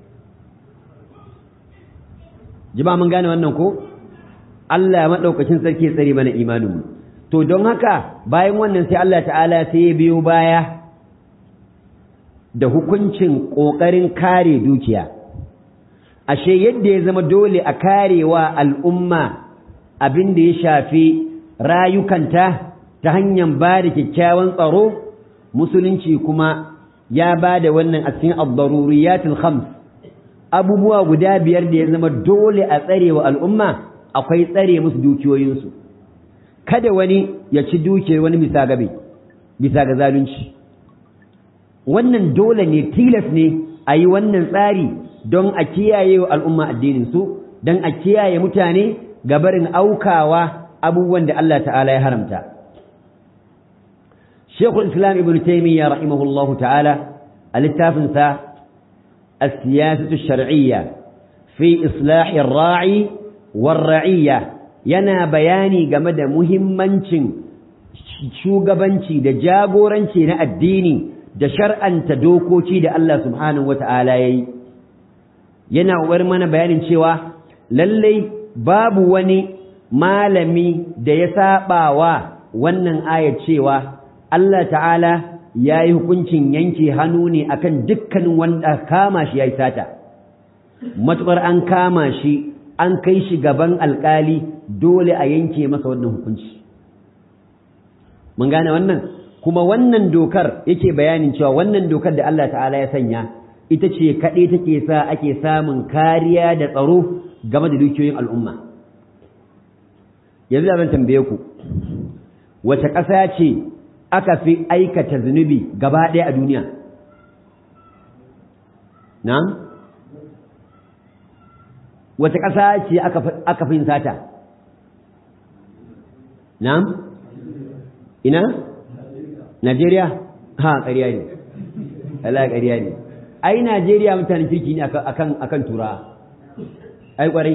jima mun gane wannan ko Allah maɗaukakin sarki ya tsare mana imaninmu to don haka bayan wannan sai Allah ta'ala sai ya biyo baya da hukuncin ƙoƙarin kare dukiya ashe yadda ya zama dole a karewa al'umma abin da ya shafi rayukanta ta hanyar ba da kyakkyawan tsaro musulunci kuma ya ba da wannan a cikin abdaruriyatul khams abubuwa guda biyar da ya zama dole a tsare wa al'umma akwai tsare musu dukiyoyinsu kada wani ya ci dukiyar wani bisa gabe bisa ga zalunci wannan dole ne tilas ne a yi wannan tsari don a kiyaye wa al'umma addininsu don a kiyaye mutane gabarin aukawa abubuwan da Allah ta'ala ya haramta. Shekul Islam Ibn Taymiyyah rahimahullahu ta'ala a littafinsa a siyasatu shar'iyya fi islahin ra'i war ra'iyya yana bayani game da muhimmancin shugabanci da jagoranci na addini da shar'anta dokoki da Allah subhanahu wa ta'ala ya yi. yana uwar mana bayanin cewa lallai babu wani malami da ya saba wa wannan ayar cewa Allah ta'ala ya yi hukuncin yanke hannu ne akan dukkanin wanda kama shi ya yi sata matuƙar an kama shi an kai shi gaban alƙali dole a yanke masa wannan hukunci mun gane wannan kuma wannan dokar yake bayanin cewa wannan dokar da Allah ta'ala ya sanya ita ce kaɗai take sa ake samun kariya da tsaro game da dukiyoyin al'umma yanzu zan tambaye ku wace ƙasa ce aka fi aikata zunubi gaba ɗaya a duniya na wace ƙasa ce aka fi sata na ina Najeriya ha ƙarya ne Allah ƙarya ne ai Najeriya mutanen kirki ne akan akan tura ai kwarai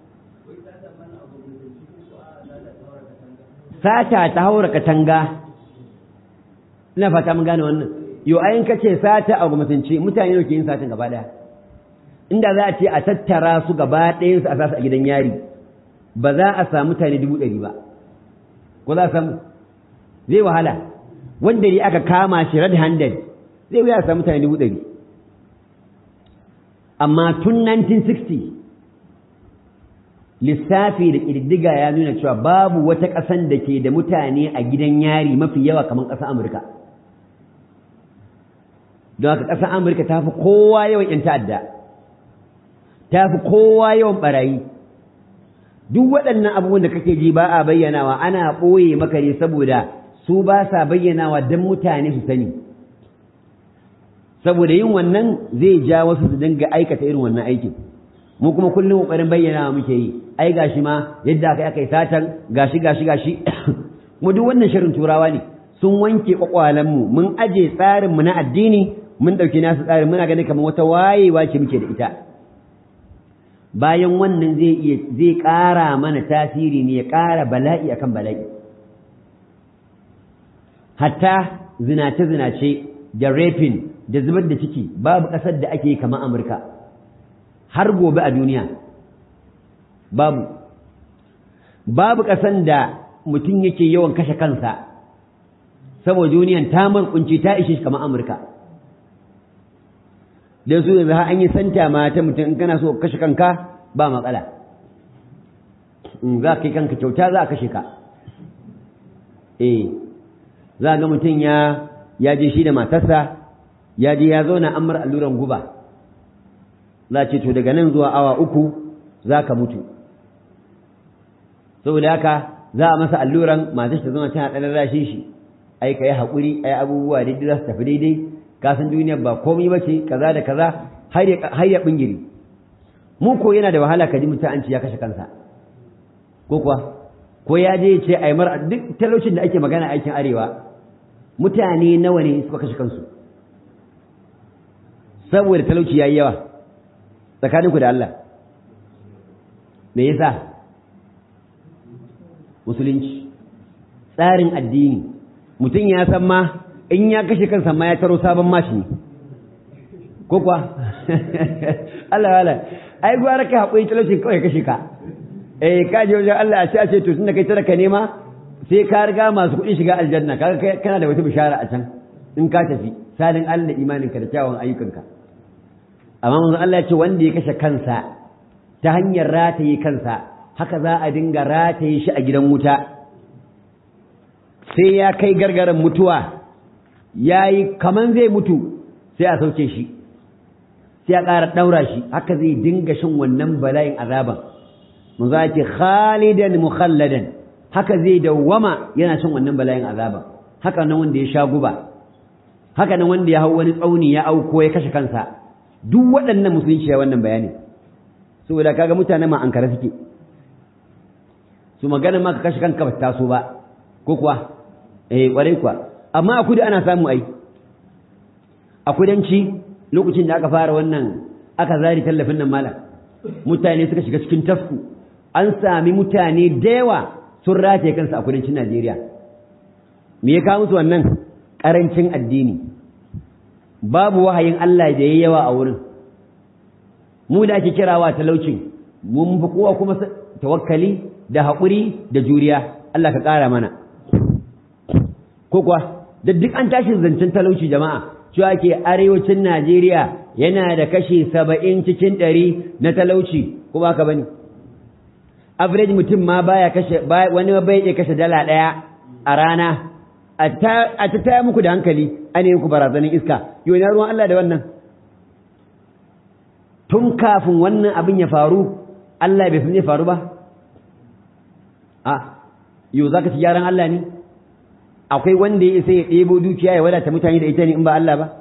sata ta haura katanga ina fata mun gane wannan yo ayin kace sata a gwamnatance mutane ne ke yin satin gaba daya inda za a ce a tattara su gaba ɗayan su a sasu a gidan yari ba za a samu mutane dubu ɗari ba ko za a samu zai wahala wanda ne aka kama shi red handed zai wuya a samu mutane dubu ɗari amma tun 1960 lissafi da ƙididdiga ya nuna cewa babu wata ƙasan da ke da mutane a gidan yari mafi yawa kamar ƙasar amurka don haka ƙasar amurka ta fi kowa yawan 'yan ta'adda ta fi kowa yawan barayi duk waɗannan abubuwan da kake ji ba a bayyanawa ana ɓoye maka ne saboda su ba sa bayyanawa don mutane su sani saboda yin wannan zai ja wasu su dinga aikata irin wannan aikin mu kuma kullum ƙoƙarin bayyanawa muke yi ai gashi ma yadda aka aka yi satan gashi gashi gashi mu duk wannan shirin turawa ne sun wanke mu mun aje tsarinmu na addini mun ɗauki nasu tsarin muna ganin kamar wata wayewa ce muke da ita bayan wannan zai iya zai ƙara mana tasiri ne ya ƙara bala'i akan bala'i hatta zinace-zinace da rapin da zubar da ciki babu ƙasar da ake kamar amurka har gobe a duniya babu babu ƙasan da mutum yake yawan kashe kansa saboda duniyan ta kunci ta ishe shi kamar amurka don su yanzu har an yi santa ma ta mutum in kana so kashe kanka ba matsala in za ka yi kanka kyauta za a kashe ka eh za ga mutum ya ya je shi da matarsa ya je ya zauna an mara alluran guba za ce to daga nan zuwa awa uku za ka mutu saboda haka za a masa alluran matar ta zama tana ɗan rashin shi ai ka yi haƙuri ai abubuwa daidai za su tafi daidai ka san duniyar ba komai ba ce kaza da kaza har ya bingiri mu ko yana da wahala ka ji mutum an ce ya kashe kansa ko kuwa ko ya je ya ce ai mar duk talaucin da ake magana aikin arewa mutane nawa ne suka kashe kansu saboda talauci yayi yawa tsakaninku da Allah me yasa musulunci tsarin addini mutum ya san ma in ya kashe kansa ma ya taro sabon mashi ne ko kuwa Allah wala ai gwara ka haƙuri talaucin kawai kashe ka eh ka je wajen Allah a ce a ce to tunda kai talaka nema sai ka riga masu kuɗi shiga aljanna kaga kana da wata bishara a can in ka tafi salin Allah imaninka da kyawun ayyukanka amma manzo Allah ya ce wanda ya kashe kansa ta hanyar rataye kansa haka za a dinga rataye shi a gidan wuta sai ya kai gargaran mutuwa ya yi kaman zai mutu sai a sauke shi sai a ƙara ɗaura shi haka zai dinga shin wannan bala'in azaban mun za ce khalidan mukhalladan haka zai dawwama yana shin wannan bala'in azaban haka nan wanda ya sha guba haka nan wanda ya hau wani tsauni ya auko ya kashe kansa duk waɗannan musulunci ya wannan bayani saboda kaga mutane ma an kare suke su magana ma ka kashe kanka ba taso ba ko kuwa eh kwarai kuwa amma a kudu ana samu ai a kudanci lokacin da aka fara wannan aka zari tallafin nan malam mutane suka shiga cikin tasku an sami mutane da yawa sun rataye kansu a kudancin Najeriya me ya kawo musu wannan karancin addini babu wahayin Allah da yayi yawa a wurin mu da ake kirawa talaucin mun fi kowa kuma tawakkali da haƙuri da juriya Allah ka ƙara mana ko kuwa da duk an tashi zancen talauci jama'a cewa ke arewacin Najeriya yana da kashi saba'in cikin ɗari na talauci ko ba ka bane average mutum ma baya kashe wani bai iya kashe dala ɗaya a rana a ta taya muku da hankali ana yi muku barazanin iska yau na ruwan Allah da wannan tun kafin wannan abin ya faru Allah bai san zai faru ba a yau za ka ci gyaran Allah ne akwai wanda ya isa ya ɗebo dukiya ya wadata mutane da ita ne in ba Allah ba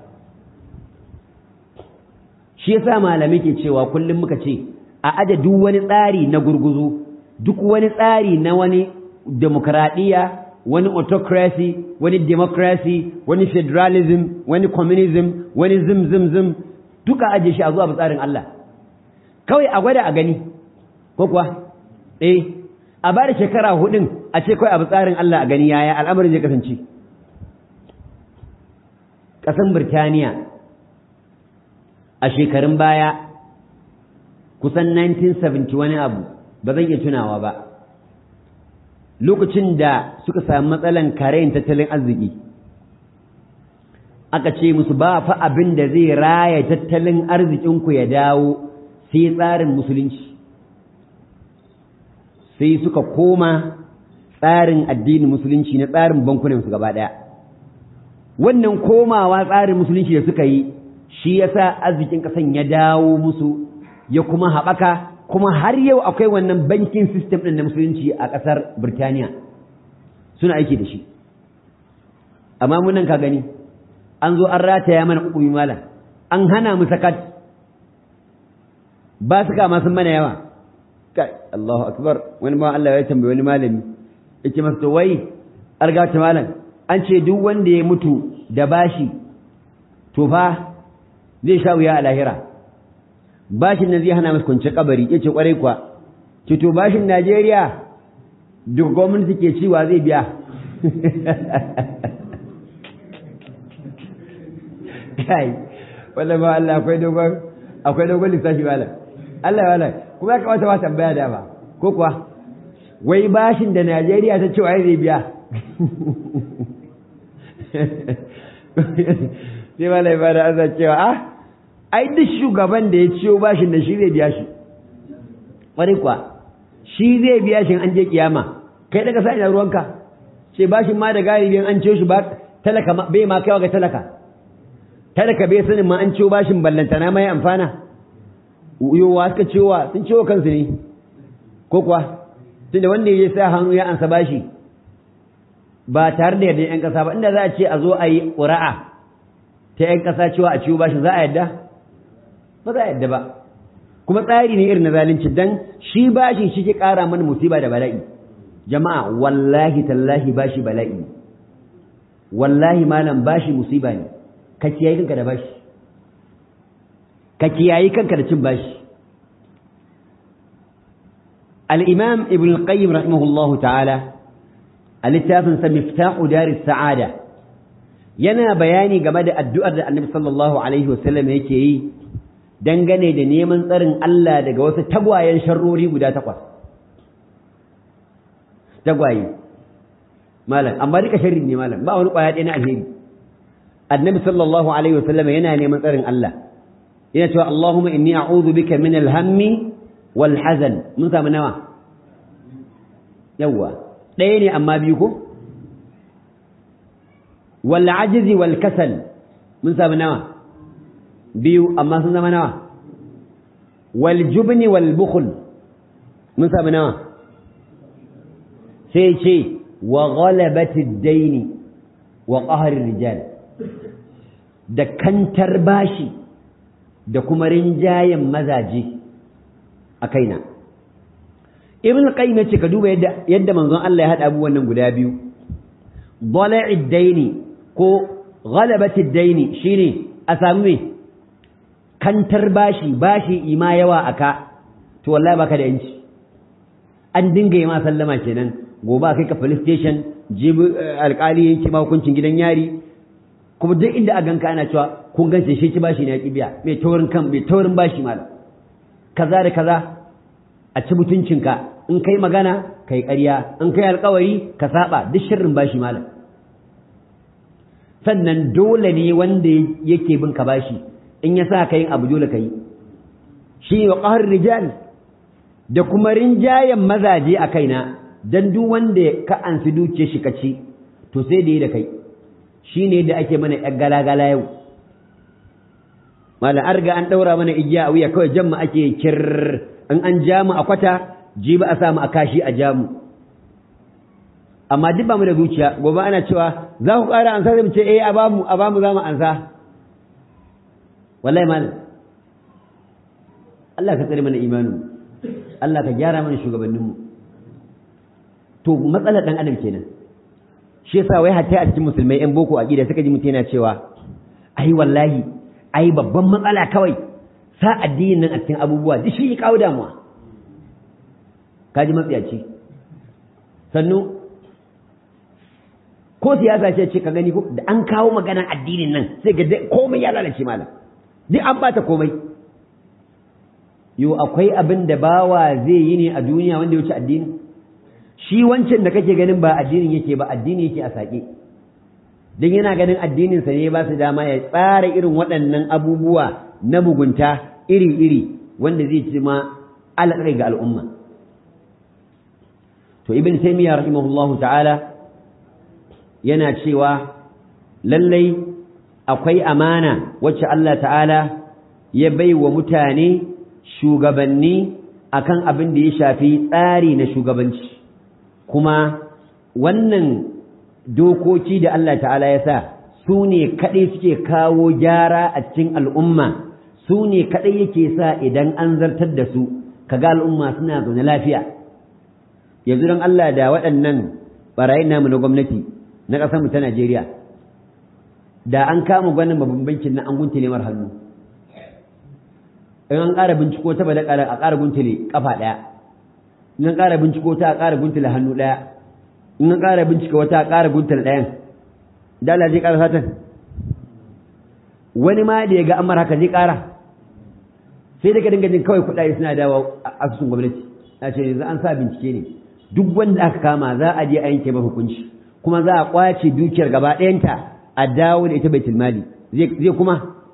shi yasa malamai ke cewa kullum muka ce a aje duk wani tsari na gurguzu duk wani tsari na wani demokradiyya wani autocracy wani democracy wani federalism wani communism wani zim zim zim duka aje shi a zuwa tsarin Allah kawai a gwada a gani ko kuwa eh a bada shekara hudun a ce kawai abu tsarin Allah a gani yaya al'amarin zai kasance ƙasan Birtaniya a shekarun baya kusan 1970 wani abu ba zan iya tunawa ba lokacin da suka sami matsalan karayin tattalin arziki aka ce musu ba fa abin da zai raya tattalin arzikinku ya dawo sai tsarin musulunci sai suka koma tsarin addinin musulunci na tsarin bankunan su gaba ɗaya wannan komawa tsarin musulunci da suka yi shi yasa arzikin ƙasan ya dawo musu ya kuma haɓaka kuma har yau akwai wannan bankin system ɗin na musulunci a ƙasar Birtaniya suna aiki da shi amma mun nan ka gani an zo an rataya mana hukumi malam an hana mu sakat ba su kama sun mana yawa kai Allahu akbar wani ma Allah ya tambaye wani malami yace masa to wai arga ta malam an ce duk wanda ya mutu da bashi to fa zai sha wuya a lahira bashin nan zai hana masa kwance kabari yace kwarai kuwa ce to bashin Najeriya duk gwamnati ke ciwa zai biya kai wala ba Allah akwai dogon akwai dogon lissafi wala Allah wala kuma ya kamata ba tambaya da ba ko kuwa wai bashin da Najeriya ta ce wai zai biya sai wala ba da azza cewa ah ai duk shugaban da ya ciyo bashin da shi zai biya shi ƙwarai kuwa shi zai biya shi an je kiyama kai daga sa ina ruwanka sai bashin ma da galibin an ciyo shi ba talaka bai ma kaiwa ga talaka talaka bai sanin ma an ciyo bashin ballantana mai amfana yowa suka ciyowa sun ciwo kansu ne ko kuwa tunda wanda ya sa hannu ya ansa bashi ba tare da yarda yan kasa ba inda za a ce a zo a yi ƙura'a ta yan kasa cewa a ciwo bashin za a yadda ba za a yadda ba kuma tsari ne irin na zalunci dan shi bashin shi ke ƙara mana musiba da bala'i jama'a wallahi tallahi bashi bala'i wallahi malam bashi musiba ne ka kiyaye kanka da bashi ka kiyaye kanka da cin bashi al-imam ibn al-qayyim rahimahullahu ta'ala a littafin sa miftahu daris sa'ada yana bayani game da addu'ar da annabi sallallahu alaihi wasallam yake yi dangane da neman tsarin Allah daga wasu tagwayen sharrori guda takwas tagwaye malam amma duka sharri ne malam ba wani kwaya ɗaya na alheri annabi sallallahu alaihi wasallam yana neman tsarin Allah yana cewa Allahumma inni a'udhu bika min al-hammi wal hazan mun samu nawa yawa ɗaya ne amma biyu ko wal ajzi wal kasal mun samu nawa biyu amma sun zama nawa wal jubni wal bukhl mun samu nawa sai ce wa ghalabati ad-dayn wa qahr rijal da kantar bashi da kuma rinjayen mazaje a kaina ibn qayyim yace ka duba yadda yadda manzon Allah ya hada abubuwan nan guda biyu dala'id daini ko ghalabati daini shine a samu me kantar bashi bashi ima yawa aka to wallahi baka da yanci an dinga yi ma sallama kenan gobe kai ka police station jibi alkali yanke ma hukuncin gidan yari kuma duk inda a ganka ana cewa kun gance shi ci bashi ne ya kibiya mai taurin kan mai taurin bashi malam kaza da kaza a ci mutuncinka in kai magana kai ƙarya in kai alƙawari ka saba duk sharrin bashi malam sannan dole ne wanda yake bin ka bashi in ya sa ka yin abu dole ka yi shi wa ƙahar rijal da kuma rinjayen mazaje a kaina dan duk wanda ka ansi duke shi ka ci to sai da yi da kai shi ne da ake mana ‘yan galagala yau malam an riga an ɗaura mana igiya a wuya kawai jamma ake kir in an ja mu a kwata ji ba a samu a kashi a ja mu amma duk ba mu da zuciya gobe ana cewa za ku ƙara ansa zai mu ce eh a bamu a bamu za mu ansa wallahi malam Allah ka tsare mana imanin Allah ka gyara mana shugabanninmu to matsalar ɗan adam kenan shi yasa wai hatta a cikin musulmai yan boko aqida suka ji mutum yana cewa ai wallahi ai babban matsala kawai sa addinin nan a cikin abubuwa duk shi ya kawo damuwa kaji matsiyaci sannu ko siyasa ce ce ka gani ko da an kawo maganar addinin nan sai ga komai ya lalace malam duk an bata komai yo akwai abin da bawa zai yi ne a duniya wanda ya wuce addini shi wancan da kake ganin ba addinin yake ba addini yake a saƙe don yana ganin addininsa ne ba su dama ya tsara irin waɗannan abubuwa na mugunta iri-iri wanda zai ci ma alaƙai ga al'umma to ibn taymiyyah rahimahullahu ta'ala yana cewa lallai akwai amana wacce Allah ta'ala ya bai wa mutane shugabanni akan abin da ya shafi tsari na shugabanci kuma wannan dokoki da Allah ta'ala ya sa su ne kaɗai suke kawo gyara a cikin al'umma su ne kaɗai yake sa idan an zartar da su kaga al'umma suna zaune lafiya yanzu don Allah da waɗannan ɓarayin namu na gwamnati na ƙasarmu ta Najeriya da an kama gwanin babban bankin na an guntule mar hannu in an ƙara binciko ta bada a ƙara guntule ƙafa ɗaya in an ƙara binciko ta a ƙara guntule hannu ɗaya in an ƙara bincika wata a ƙara guntule ɗayan da Allah zai ƙara satan wani ma da ya ga amar haka zai ƙara sai da ka dinga jin kawai kuɗaɗe suna dawo a asusun gwamnati a ce yanzu an sa bincike ne duk wanda aka kama za a je a yanke ba hukunci kuma za a ƙwace dukiyar gaba ɗayanta a dawo da ita baitul mali zai kuma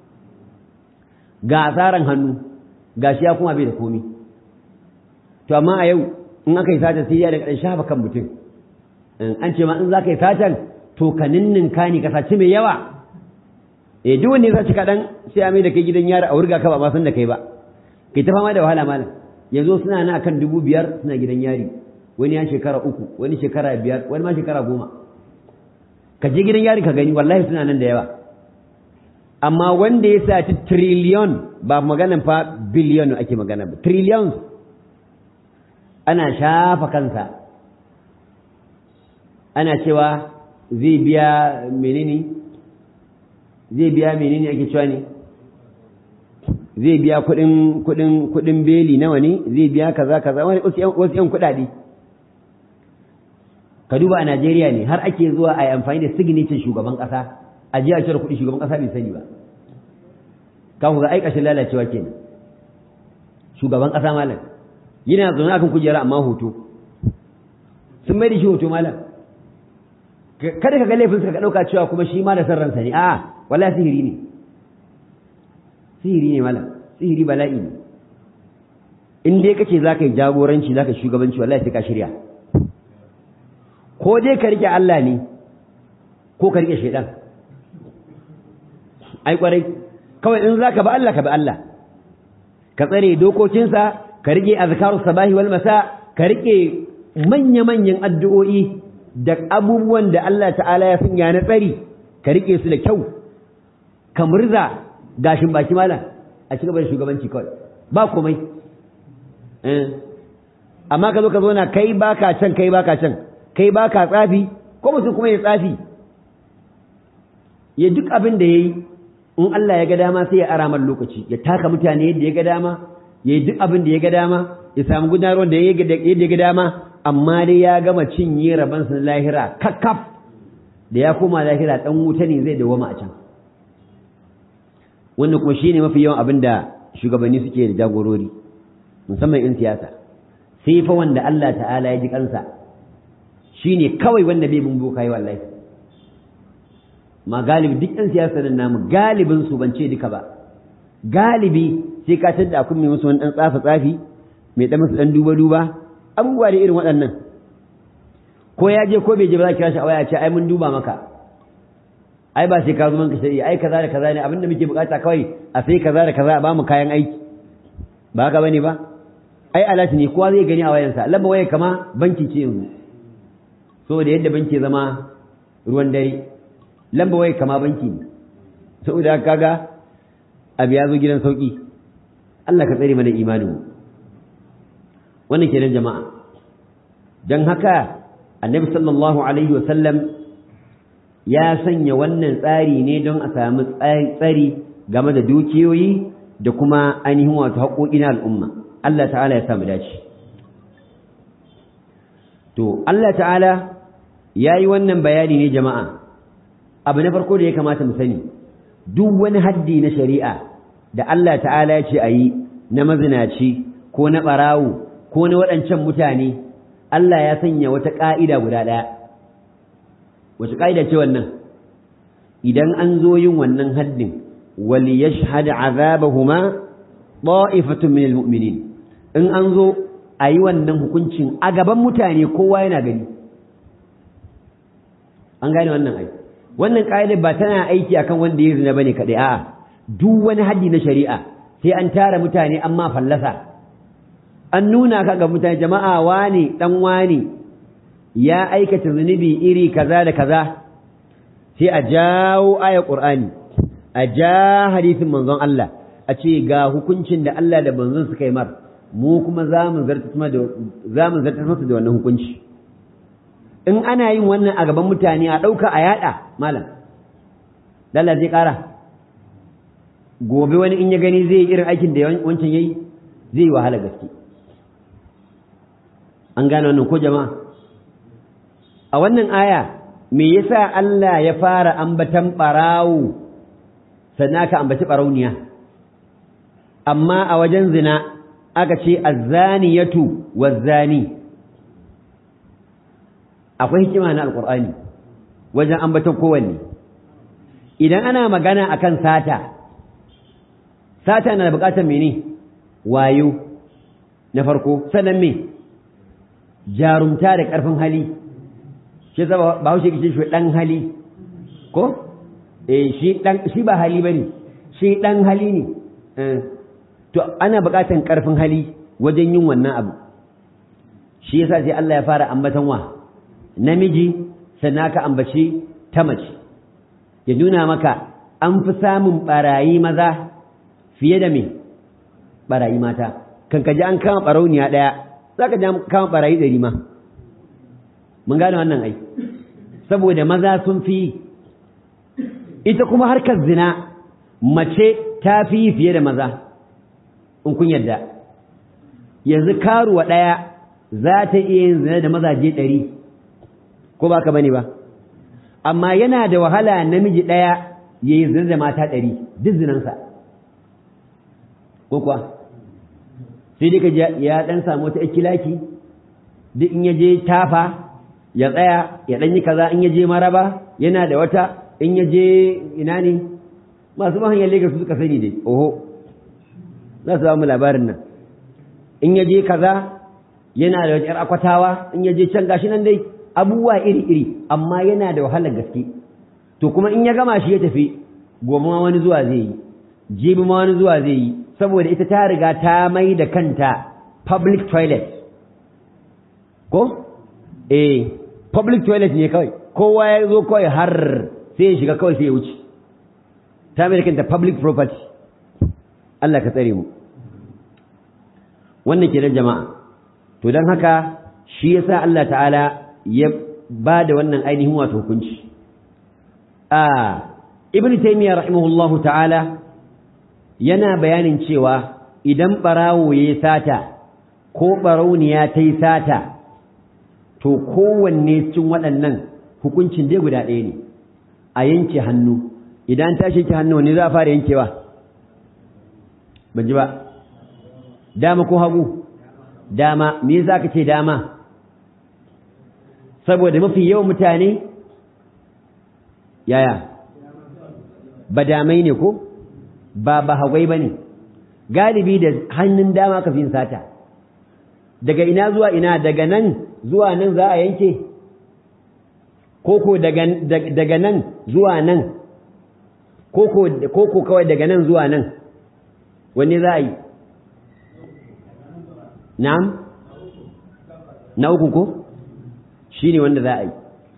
ga asaran hannu ga shi ya kuma bai da komi to amma a yau in aka yi sata sai ya da ƙarshen shafa kan mutum an ce ma in za ka yi satan to ka ninninka ne ka saci mai yawa eh duk wanda ya saci kaɗan sai a mai da kai gidan yara a wurga ka ba ma san da kai ba kai ta fama da wahala malam yanzu suna na akan dubu biyar suna gidan yari wani ya shekara uku wani shekara biyar wani ma shekara goma ka je gidan yari ka gani wallahi suna nan da yawa amma wanda ya saci triliyon ba maganan fa biliyon ake magana ba trillions ana shafa kansa ana cewa zai biya menene zai biya menene ake cewa ne zai biya kudin kudin kudin beli nawa ne zai biya kaza kaza wasu yan kudade ka duba a Najeriya ne har ake zuwa a yi amfani da signature shugaban kasa a jiya cire kuɗi shugaban kasa bai sani ba ka ku ga ai kashin lalacewa kenan shugaban kasa malam yana zaune akan kujera amma hoto sun mai da shi hoto malam kada ka ga laifin suka ɗauka cewa kuma shi ma da san ransa ne a'a wallahi sihiri ne sihiri ne malam sihiri bala'i ne in dai kace zaka yi jagoranci zaka shugabanci wallahi sai ka shirya ko dai ka rike Allah ne ko ka rike shaidan ai kwarai kawai in zaka ba Allah ka bi Allah ka tsare dokokinsa ka rike azkarus sabahi wal masa ka rike manya-manyan addu'o'i da abubuwan da Allah ta'ala ya sanya na tsari ka rike su da kyau ka murza gashin baki malam a cikin da shugabanci kawai ba komai amma ka zo ka zo na kai baka can kai baka can kai baka tsafi ko mutum kuma ya tsafi ya duk abin da yayi in Allah ya ga dama sai ya ara man lokaci ya taka mutane yadda ya ga dama ya yi duk abin da ya ga dama ya samu gudanarwar da yadda ya ga dama amma dai ya gama cinye rabansa na lahira kakkaf da ya koma lahira dan wuta ne zai dawama a can wannan kuma shine mafi yawan abin da shugabanni suke da jagorori musamman in siyasa sai fa wanda Allah ta'ala ya ji kansa shine kawai wanda bai bin boka yi wallahi ma galibi duk ɗan siyasa nan namu galibin su ban ce duka ba galibi sai ka tada akun mai musu wani ɗan tsafa tsafi mai ɗan musu ɗan duba duba abubuwa da irin waɗannan ko ya je ko bai je ba za kira shi a waya ce ai mun duba maka ai ba sai ka zo manka shari'a ai kaza da kaza ne abinda muke bukata kawai a sai kaza da kaza a ba mu kayan aiki ba haka bane ba ai alati ne kowa zai gani a wayansa lamba waya kama banki ce yanzu saboda yadda banki zama ruwan dare lamba waya kama banki ne saboda kaga abu ya zo gidan sauki Allah ka tsare mana imanin mu wannan kenan jama'a dan haka annabi sallallahu alaihi wa sallam ya sanya wannan tsari ne don a samu tsari game da dukiyoyi da kuma ainihin wato haƙoƙi na al'umma Allah ta'ala ya samu dace to Allah ta'ala ya yi wannan bayani ne jama'a abu na farko da ya kamata mu sani duk wani haddi na shari'a da Allah ta'ala ya ce a yi na mazinaci ko na ɓarawo ko na waɗancan mutane Allah ya sanya wata ƙa'ida guda ɗaya wace ƙa'ida ce wannan idan an zo yin wannan haddin wali yashhad azabahuma ta'ifatun min almu'minin in an zo a yi wannan hukuncin a gaban mutane kowa yana gani an gane wannan ai wannan ƙa'idar ba tana aiki akan wanda ya zina bane kaɗai a'a duk wani haddi na shari'a sai an tara mutane amma fallasa an nuna ka ga mutane jama'a wani dan wani ya aikata zunubi iri kaza da kaza sai a jawo aya qur'ani a ja hadisin manzon Allah a ce ga hukuncin da Allah da manzon suka yi mar mu kuma za mu zartar masa da wannan hukunci in ana yin wannan a gaban mutane a ɗauka a yaɗa malam lalla zai ƙara gobe wani in ya gani zai yi irin aikin da wancan ya yi zai yi wahala gaske an gane wannan ko jama'a a wannan aya me yasa Allah ya fara ambatan ɓarawo sannan aka ambaci ɓarauniya amma a wajen zina aka ce azzaniyatu wazzani akwai hikima na alqur'ani wajen ambaton kowanne idan ana magana akan sata sata na da bukatar mene wayo na farko sannan me jarumta da karfin hali shi zaba ba haushe kice shi dan hali ko eh shi dan shi ba hali bane shi dan hali ne to ana buƙatar ƙarfin hali wajen yin wannan abu shi yasa sai Allah ya fara ambatan wa namiji sannan aka ambaci ta mace ya nuna maka an fi samun barayi maza fiye da me barayi mata kan kaji an kama barauniya ɗaya za ka ji an kama barayi ɗari ma mun gane wannan ai saboda maza sun fi ita kuma harkar zina mace ta fi fiye da maza in kun yarda yanzu karuwa ɗaya za ta iya yin zina da mazaje ɗari ko ba ka bane ba amma yana da wahala namiji ɗaya ya yi zina da mata ɗari duk zinansa ko kuwa sai dai ka ya ɗan samu wata ikilaki duk in ya je tafa ya tsaya ya ɗan yi kaza in ya je maraba yana da wata in ya je ina ne masu mahanyar Legas su suka sani dai oho za su mu labarin nan in ya je kaza yana da wata 'yar akwatawa in ya je can gashi nan dai abubuwa iri-iri amma yana da wahalar gaske to kuma in ya gama shi ya tafi gobe ma wani zuwa zai yi jibi ma wani zuwa zai yi saboda ita ta riga ta mai da kanta public toilet ko eh public toilet ne kawai kowa ya zo kawai har sai ya shiga kawai sai ya wuce ta mai da kanta public property Allah ka tsare mu wannan ke da jama'a to don haka shi yasa Allah ta'ala ya ba da wannan ainihin wato hukunci a ibn taymiya rahimahullahu ta'ala yana bayanin cewa idan barawo ya sata ko barauniya ta yi sata to kowanne cikin waɗannan hukuncin dai guda ɗaya ne a yanke hannu idan ta shi hannu ne za a fara yankewa ban ji ba dama ko hagu dama me za ka ce dama saboda mafi yawan mutane yaya ba damai ne ko ba ba hagwai ba ne galibi da hannun dama ka fi sata daga ina zuwa ina daga nan zuwa nan za a yanke koko daga nan zuwa nan koko kawai daga nan zuwa nan wanne za a yi na'am na uku ko shi ne wanda za a yi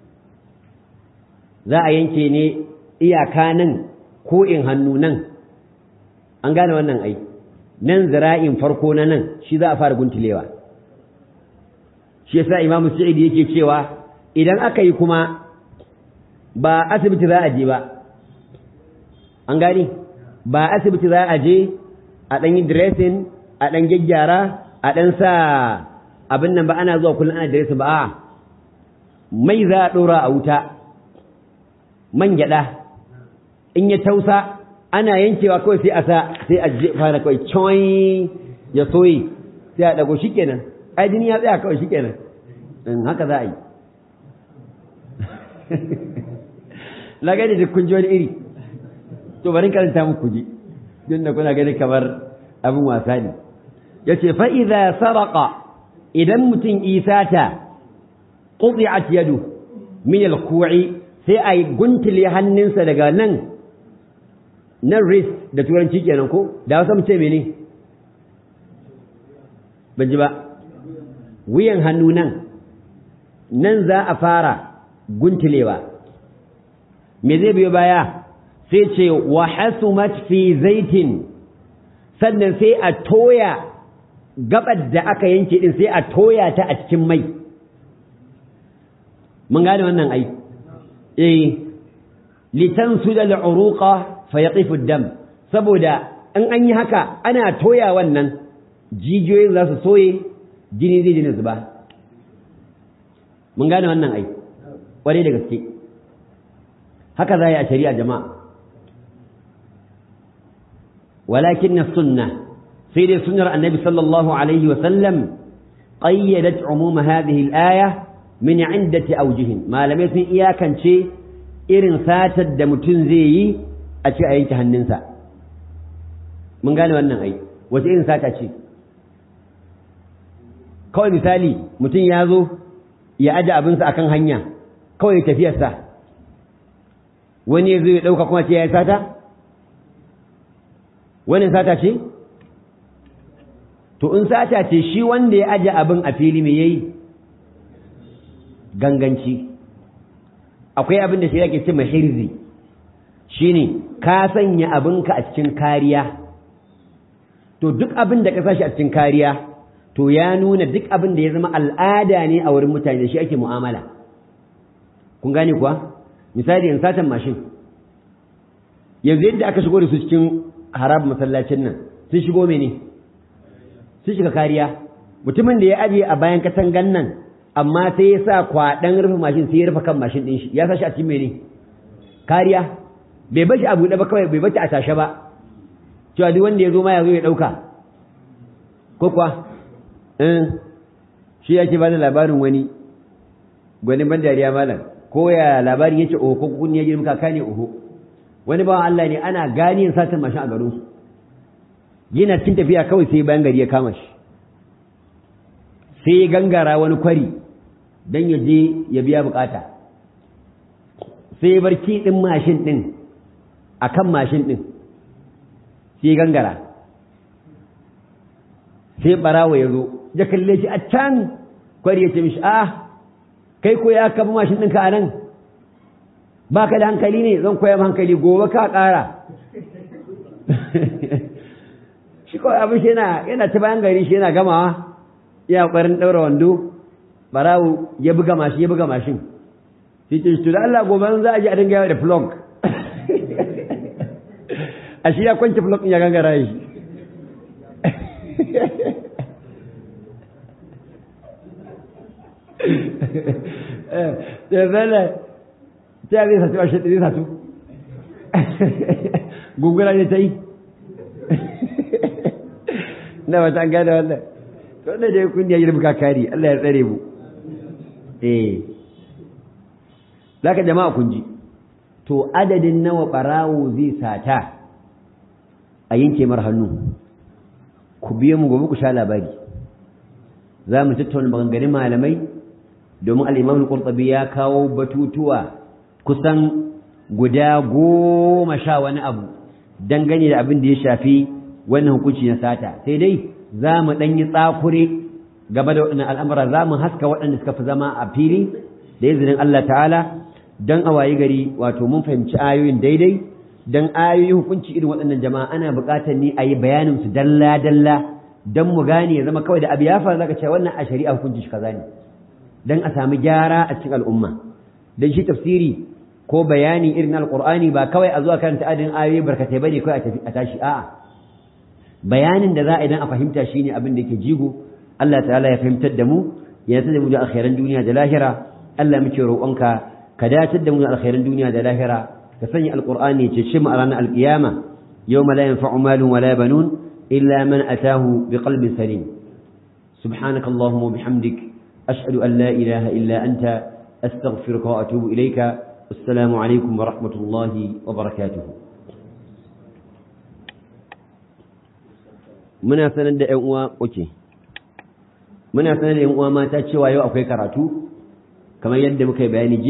za a yanke ne iyaka nan ko in hannu nan an gane wannan ai nan zira'in farko na nan shi za a fara guntulewa shi yasa imamu sa'id yake cewa idan aka yi kuma ba asibiti za a je ba an gani ba asibiti za a je a ɗan yi dressing a ɗan gyaggyara a ɗan sa abin nan ba ana zuwa kullum ana dressing ba a mai za a ɗora a wuta man gyaɗa in ya tausa ana yankewa kawai sai a sa sai a fara kawai coin ya soyi sai a ɗago shi kenan ai jini ya tsaya kawai shi kenan haka za a yi lagani da kun ji wani iri to bari karanta muku ji don da kuna gani kamar abin wasa ne ya ce fa'iza saraka idan mutum isata ƙuɗi'at yadu min alku'i sai a yi guntule hannunsa daga nan nan wrist da turanci kenan ko da wasu mu ce mene ban ji ba wuyan hannu nan nan za a fara guntulewa me zai biyo baya sai ce wa hasumat fi zaitin sannan sai a toya gabar da aka yanke din sai a toya ta a cikin mai mun gane wannan ai eh litansuda al'uruqa fa yaqifu ad-dam saboda in an yi haka ana toya wannan jijiyoyin za su soye jini zai jini zuba mun gane wannan ai ƙwarai da gaske haka za a yi a shari'a jama'a walakin na sunna sai dai sunnar annabi sallallahu alaihi wasallam ƙayyadat umuma hadhihi al-aya min indati awjihin malamai sun iyakance irin satar da mutum zai yi a ce a yanke hannunsa mun gane wannan ai wace irin sata ce kawai misali mutum ya zo ya aje abinsa akan hanya kawai tafiyarsa wani ya zo ya ɗauka kuma ce ya yi sata wani sata ce to in sata ce shi wanda ya aje abin a fili me yayi ganganci akwai abin da shi yake ce mahirzi shine ka sanya abinka a cikin kariya to duk abin da ka sashi a cikin kariya to ya nuna duk abin da ya zama al'ada ne a wurin mutane da shi ake mu'amala kun gane kuwa misali in satan mashin yanzu yadda aka shigo da su cikin harab masallacin nan sun shigo mene sun shiga kariya mutumin da ya ajiye a bayan katangan nan amma sai ya sa kwaɗan rufe mashin sai ya rufe kan mashin ɗin shi ya sa shi a cikin mene kariya bai bashi a buɗe ba kawai bai bashi a tashe ba cewa duk wanda ya zo ma ya zo ya ɗauka ko kuwa shi ya ce ba da labarin wani gwani ban dariya malam ko ya labarin yake oho ko kun ya girma kaka ne oho wani bawan Allah ne ana gani yin satin mashin a garin su yana cikin tafiya kawai sai bayan gari ya kama shi sai ya gangara wani kwari dan ya je ya biya bukata sai ya bar kiɗin mashin ɗin a kan mashin ɗin sai ya gangara sai barawa ya zo ya kalle shi a can kwari ya ce mishi a kai ko ya kafa mashin ɗinka a nan ba ka da hankali ne zan koya hankali gobe ka ƙara shi kawai abin shi yana ta bayan gari shi yana gamawa ya ƙwarin ɗaura wando barawo ya buga mashin ya buga mashin sai ce to da Allah gobe za a ji a dinga yawa da flog a shi ya kwanci flog ya gangara shi da zala ta zai satu a shaɗi zai satu gungula ne ta yi na wata an gane wannan to wanda dai kun ya girma kakari Allah ya tsare mu eh zaka jama'a kun ji to adadin nawa barawo zai sata a yanke mar hannu ku biyo mu gobe ku sha labari za mu tattauna maganganun malamai domin al'imam al-qurtubi ya kawo batutuwa kusan guda goma sha wani abu dangane da abin da ya shafi wannan hukunci na sata sai dai za mu ɗan yi tsakure game da waɗannan al'amura za mu haska waɗanda suka fi zama a fili da izinin Allah ta'ala don a wayi gari wato mun fahimci ayoyin daidai don ayoyin hukunci irin waɗannan jama'a ana buƙatar ni a yi bayanin su dalla-dalla don mu gane ya zama kawai da abu ya faru zaka ce wannan a shari'a hukunci shi kaza ne don a sami gyara a cikin al'umma don shi tafsiri ko bayani irin alƙur'ani ba kawai a zuwa karanta adadin ayoyi barkatai bane kawai a tashi a'a bayanin da za a idan a fahimta shine abin da yake jigo Allah ta'ala ya fahimtar da mu ya tada mu da alkhairan duniya da lahira Allah muke roƙonka ka dace da mu da alkhairan duniya da lahira ka sanya alqur'ani ya ce mu a ranar alqiyama yawma la yanfa'u malun wala banun illa man atahu biqalbin salim سبحانك اللهم وبحمدك أشهد أن لا إله إلا أنت أستغفرك وأتوب إليك السلام عليكم ورحمة الله وبركاته muna sanar da ƴan uwa oke muna sanar da ƴan uwa mata cewa yau akwai karatu kamar yadda muka yi bayani